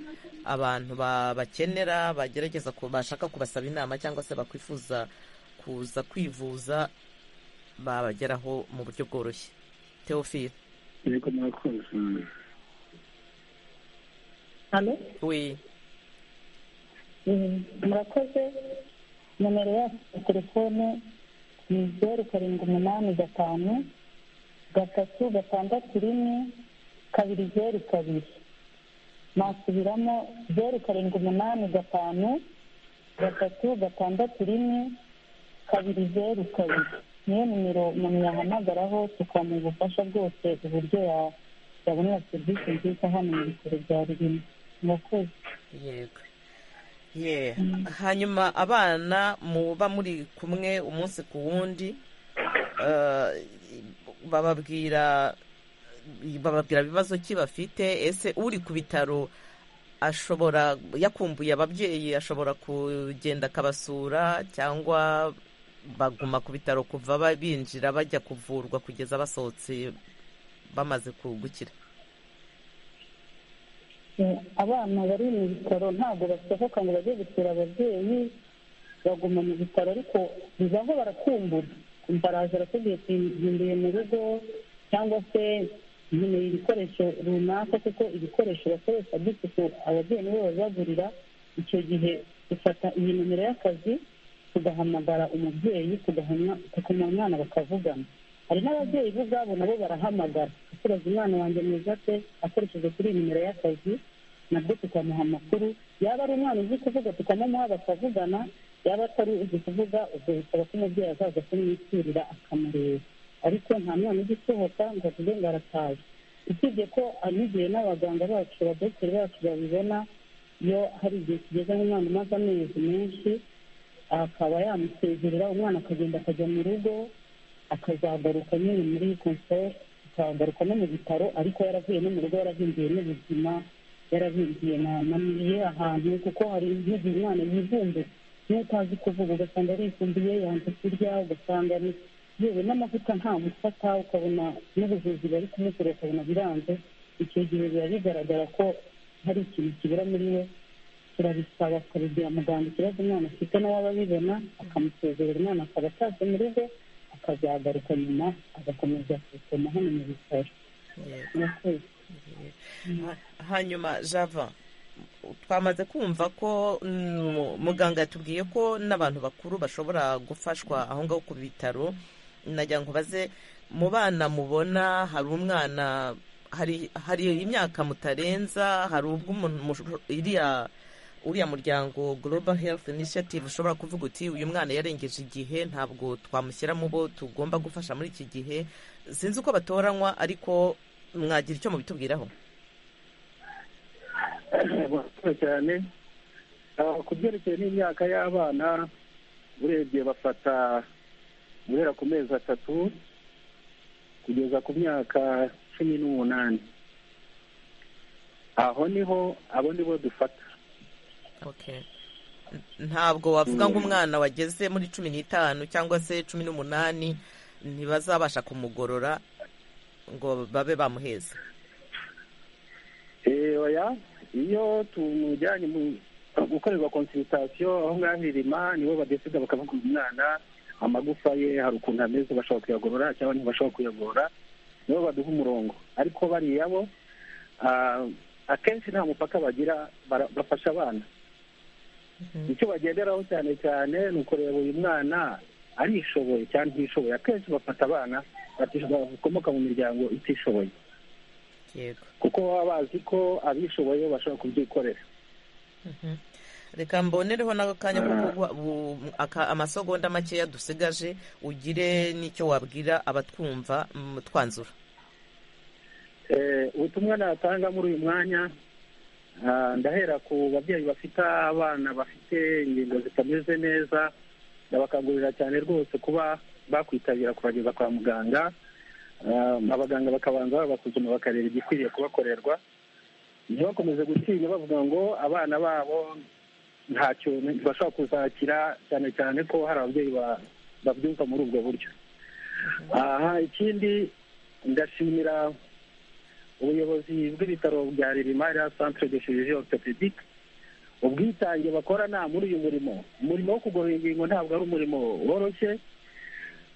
abantu bakenera bagerageza bashaka kubasaba inama cyangwa se bakwifuza kuza kwivuza babageraho mu buryo bworoshye teofile murakoze nomero ya telefone ni zeru karindwi umunani gatanu gatatu gatandatu rimwe kabiri zeru kabiri nasubiramo zeru karindwi umunani gatanu gatatu gatandatu rimwe kabiri zeru kabiri niyo nimero umuntu yahamagaraho tukamuha ubufasha bwose uburyo yabonera serivisi nziza hano mu bitaro bya ririmo murakoze yego hanyuma abana muba muri kumwe umunsi ku wundi bababwira bababwira ibibazo ki bafite ese uri ku bitaro ashobora yakumbuye ababyeyi ashobora kugenda akabasura cyangwa baguma ku bitaro kuva binjira bajya kuvurwa kugeza basohotse bamaze kugukira abana bari mu bitaro ntabwo basohoka ngo bajye gusura ababyeyi baguma mu bitaro ariko bibaho barakumbura baraza aratubwiye tuyihinduye mu rugo cyangwa se nkeneye ibikoresho runaka kuko ibikoresho bakoresha dusuku ababyeyi nibo babibagurira icyo gihe dufata iyi nimero y'akazi tugahamagara umubyeyi tugahamya umwana bakavugana hari n'ababyeyi bo ubwabo nabo barahamagara tubaza umwana wanjye mwiza pe akoresheje kuri iyi nimero y'akazi nabwo tukamuha amakuru yaba ari umwana uzi kuvuga tukamumuha bakavugana yaba atari uzi kuvuga ubwo bisaba ko umubyeyi azaza kumwiturira akamureba ariko nta mwana ugisohoka ngo avuge ngo arataje usibye ko anigiye n'abaganga bacu abadogiteri bacu babibona iyo hari igihe kigeze nk'umwana umaze amezi menshi akaba yamusezerera umwana akagenda akajya mu rugo akazagaruka nyine muri konseri akagaruka no mu bitaro ariko yaravuye no mu rugo yarahinduye n'ubuzima yarahinduye na miye ahantu kuko hari igihe umwana yivumbuye niyo utazi kuvuga ugasanga arifunduye yanze kurya ugasanga yewe n'amavuta nta mufata ukabona n'ubuvuzi bari kumukora ukabona biranze icyo gihe biba bigaragara ko hari ikintu kibura muri we turabisaba tukabigira muganga ikibazo umwana afite nawe aba abibona akamusezerera umwana akaba ataje mu rugo akazagaruka nyuma agakomeza gusoma hano mu bitaro hanyuma java twamaze kumva ko muganga yatubwiye ko n'abantu bakuru bashobora gufashwa aho ngaho ku bitaro nagira ngo baze mu bana mubona hari umwana hari imyaka mutarenza hari ubwo uriya muryango global health initiative ushobora kuvuga uti uyu mwana yarengeje igihe ntabwo twamushyira mu bo tugomba gufasha muri iki gihe sinzi uko batoranywa ariko mwagira icyo mubitubwiraho murakoze cyane ku byerekeye n'imyaka y'abana urebye bafata guhera ku mezi atatu kugeza ku myaka cumi n'umunani aho niho abo nibo dufata ntabwo wavuga ngo umwana wageze muri cumi n'itanu cyangwa se cumi n'umunani ntibazabasha kumugorora ngo babe bamuheza oya iyo tumujyanye mu gukorerwa konsiritasiyo aho ngaho irima nibo badesida bakavuga umwana amagufa ye hari ukuntu ameze bashobora kuyagorora cyangwa ntibashobora kuyagorora nibo baduha umurongo ariko bariya bo akenshi nta mupaka bagira bafasha abana icyo bagenderaho cyane cyane ni ukureba uyu mwana arishoboye cyane ntishoboye akenshi bafata abana bakomoka mu miryango itishoboye kuko baba bazi ko abishoboye bashobora kubyikorera reka mbonereho n'akanya amasogonda makeya dusigaje ugire n'icyo wabwira abatwumva twanzura ubutumwa natanga muri uyu mwanya ndahera ku babyeyi bafite abana bafite ingingo zitameze neza ndabakangurira cyane rwose kuba bakwitabira kubageza kwa muganga abaganga bakabanza babasuzuma bakareba igikwiriye kubakorerwa ntibakomeze gutinya bavuga ngo abana babo ntacyo bashobora kuzakira cyane cyane ko hari ababyeyi babyumva muri ubwo buryo aha ikindi ndashimira ubuyobozi bw'ibitaro bya ririmari centre de chirurgie orthopedique ubwitange bakorana muri uyu murimo umurimo wo kugorora ingingo ntabwo ari umurimo woroshye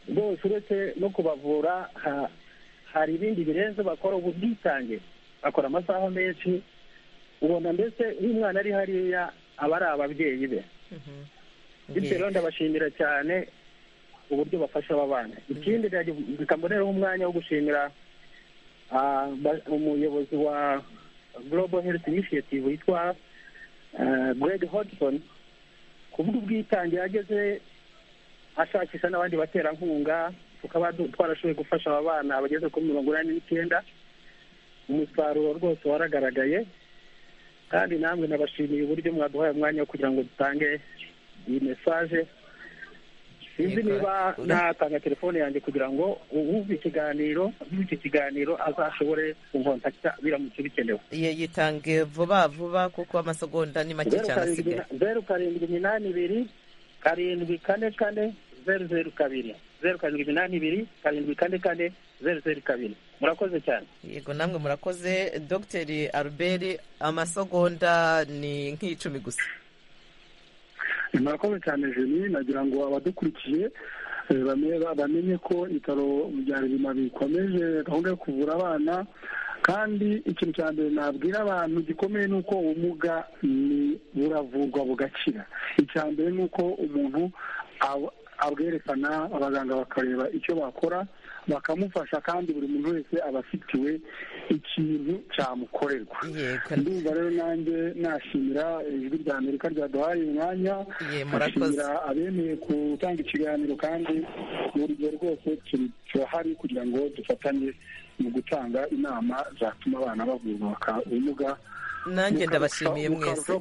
rwose uretse no kubavura hari ibindi birenze bakora ubu bwitange bakora amasaha menshi ubona mbese umwana ari hariya aba ari ababyeyi be bityo rero ndabashimira cyane uburyo bafasha aba bana ikindi bikambonereho umwanya wo gushimira umuyobozi wa global health initiative witwa greg hodgson kubw'ubwitange yageze ashakisha n'abandi baterankunga tukaba twarashoboye gufasha aba bana bageze kuri mirongo inani n'icyenda umusaruro rwose waragaragaye kandi namwe nabashimiye uburyo mwaduhaye umwanya wo kugira ngo dutange iyi mesaje sinzi niba natanga telefone yanjye kugira ngo uwumva ikiganiro iki kiganiro azashobore kunkontakita biramutse bikenewe yitange vuba vuba kuko amasegonda ni make cyane asigaye zeru karindwi iminani ibiri karindwi kane kane zeru zeru kabiri zeru karindwi iminani ibiri karindwi kane kane zeru zeru kabiri murakoze cyane yego namwe murakoze dogiteri albert amasegonda ni nk'icumi gusa murakoze cyane jeni nagira ngo abadukurikiye bamenye ko ibitaro bya ririma bikomeje gahunda yo kuvura abana kandi ikintu cya mbere nabwira abantu gikomeye ni uko ubumuga buravurwa bugakira icya mbere ni uko umuntu abwerekana abaganga bakareba icyo bakora bakamufasha kandi buri muntu wese aba afitiwe ikintu cyamukorerwa ndumva rero nanjye nashimira ijwi rya amerika ryaduhaye umwanya nashimira abemeye gutanga ikiganiro kandi urugero rwose turahari kugira ngo dufatanye mu gutanga inama zatuma abana bavuka ubumuga nanjye ndabashimiye mwese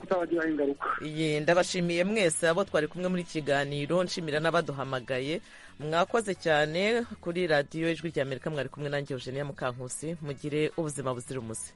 iye ndabashimiye mwese abo twari kumwe muri kiganiro nshimira n'abaduhamagaye mwakoze cyane kuri radiyo ijwi rya amerika mwari kumwe nanjye eugenia mukankusi mugire ubuzima buzira umuze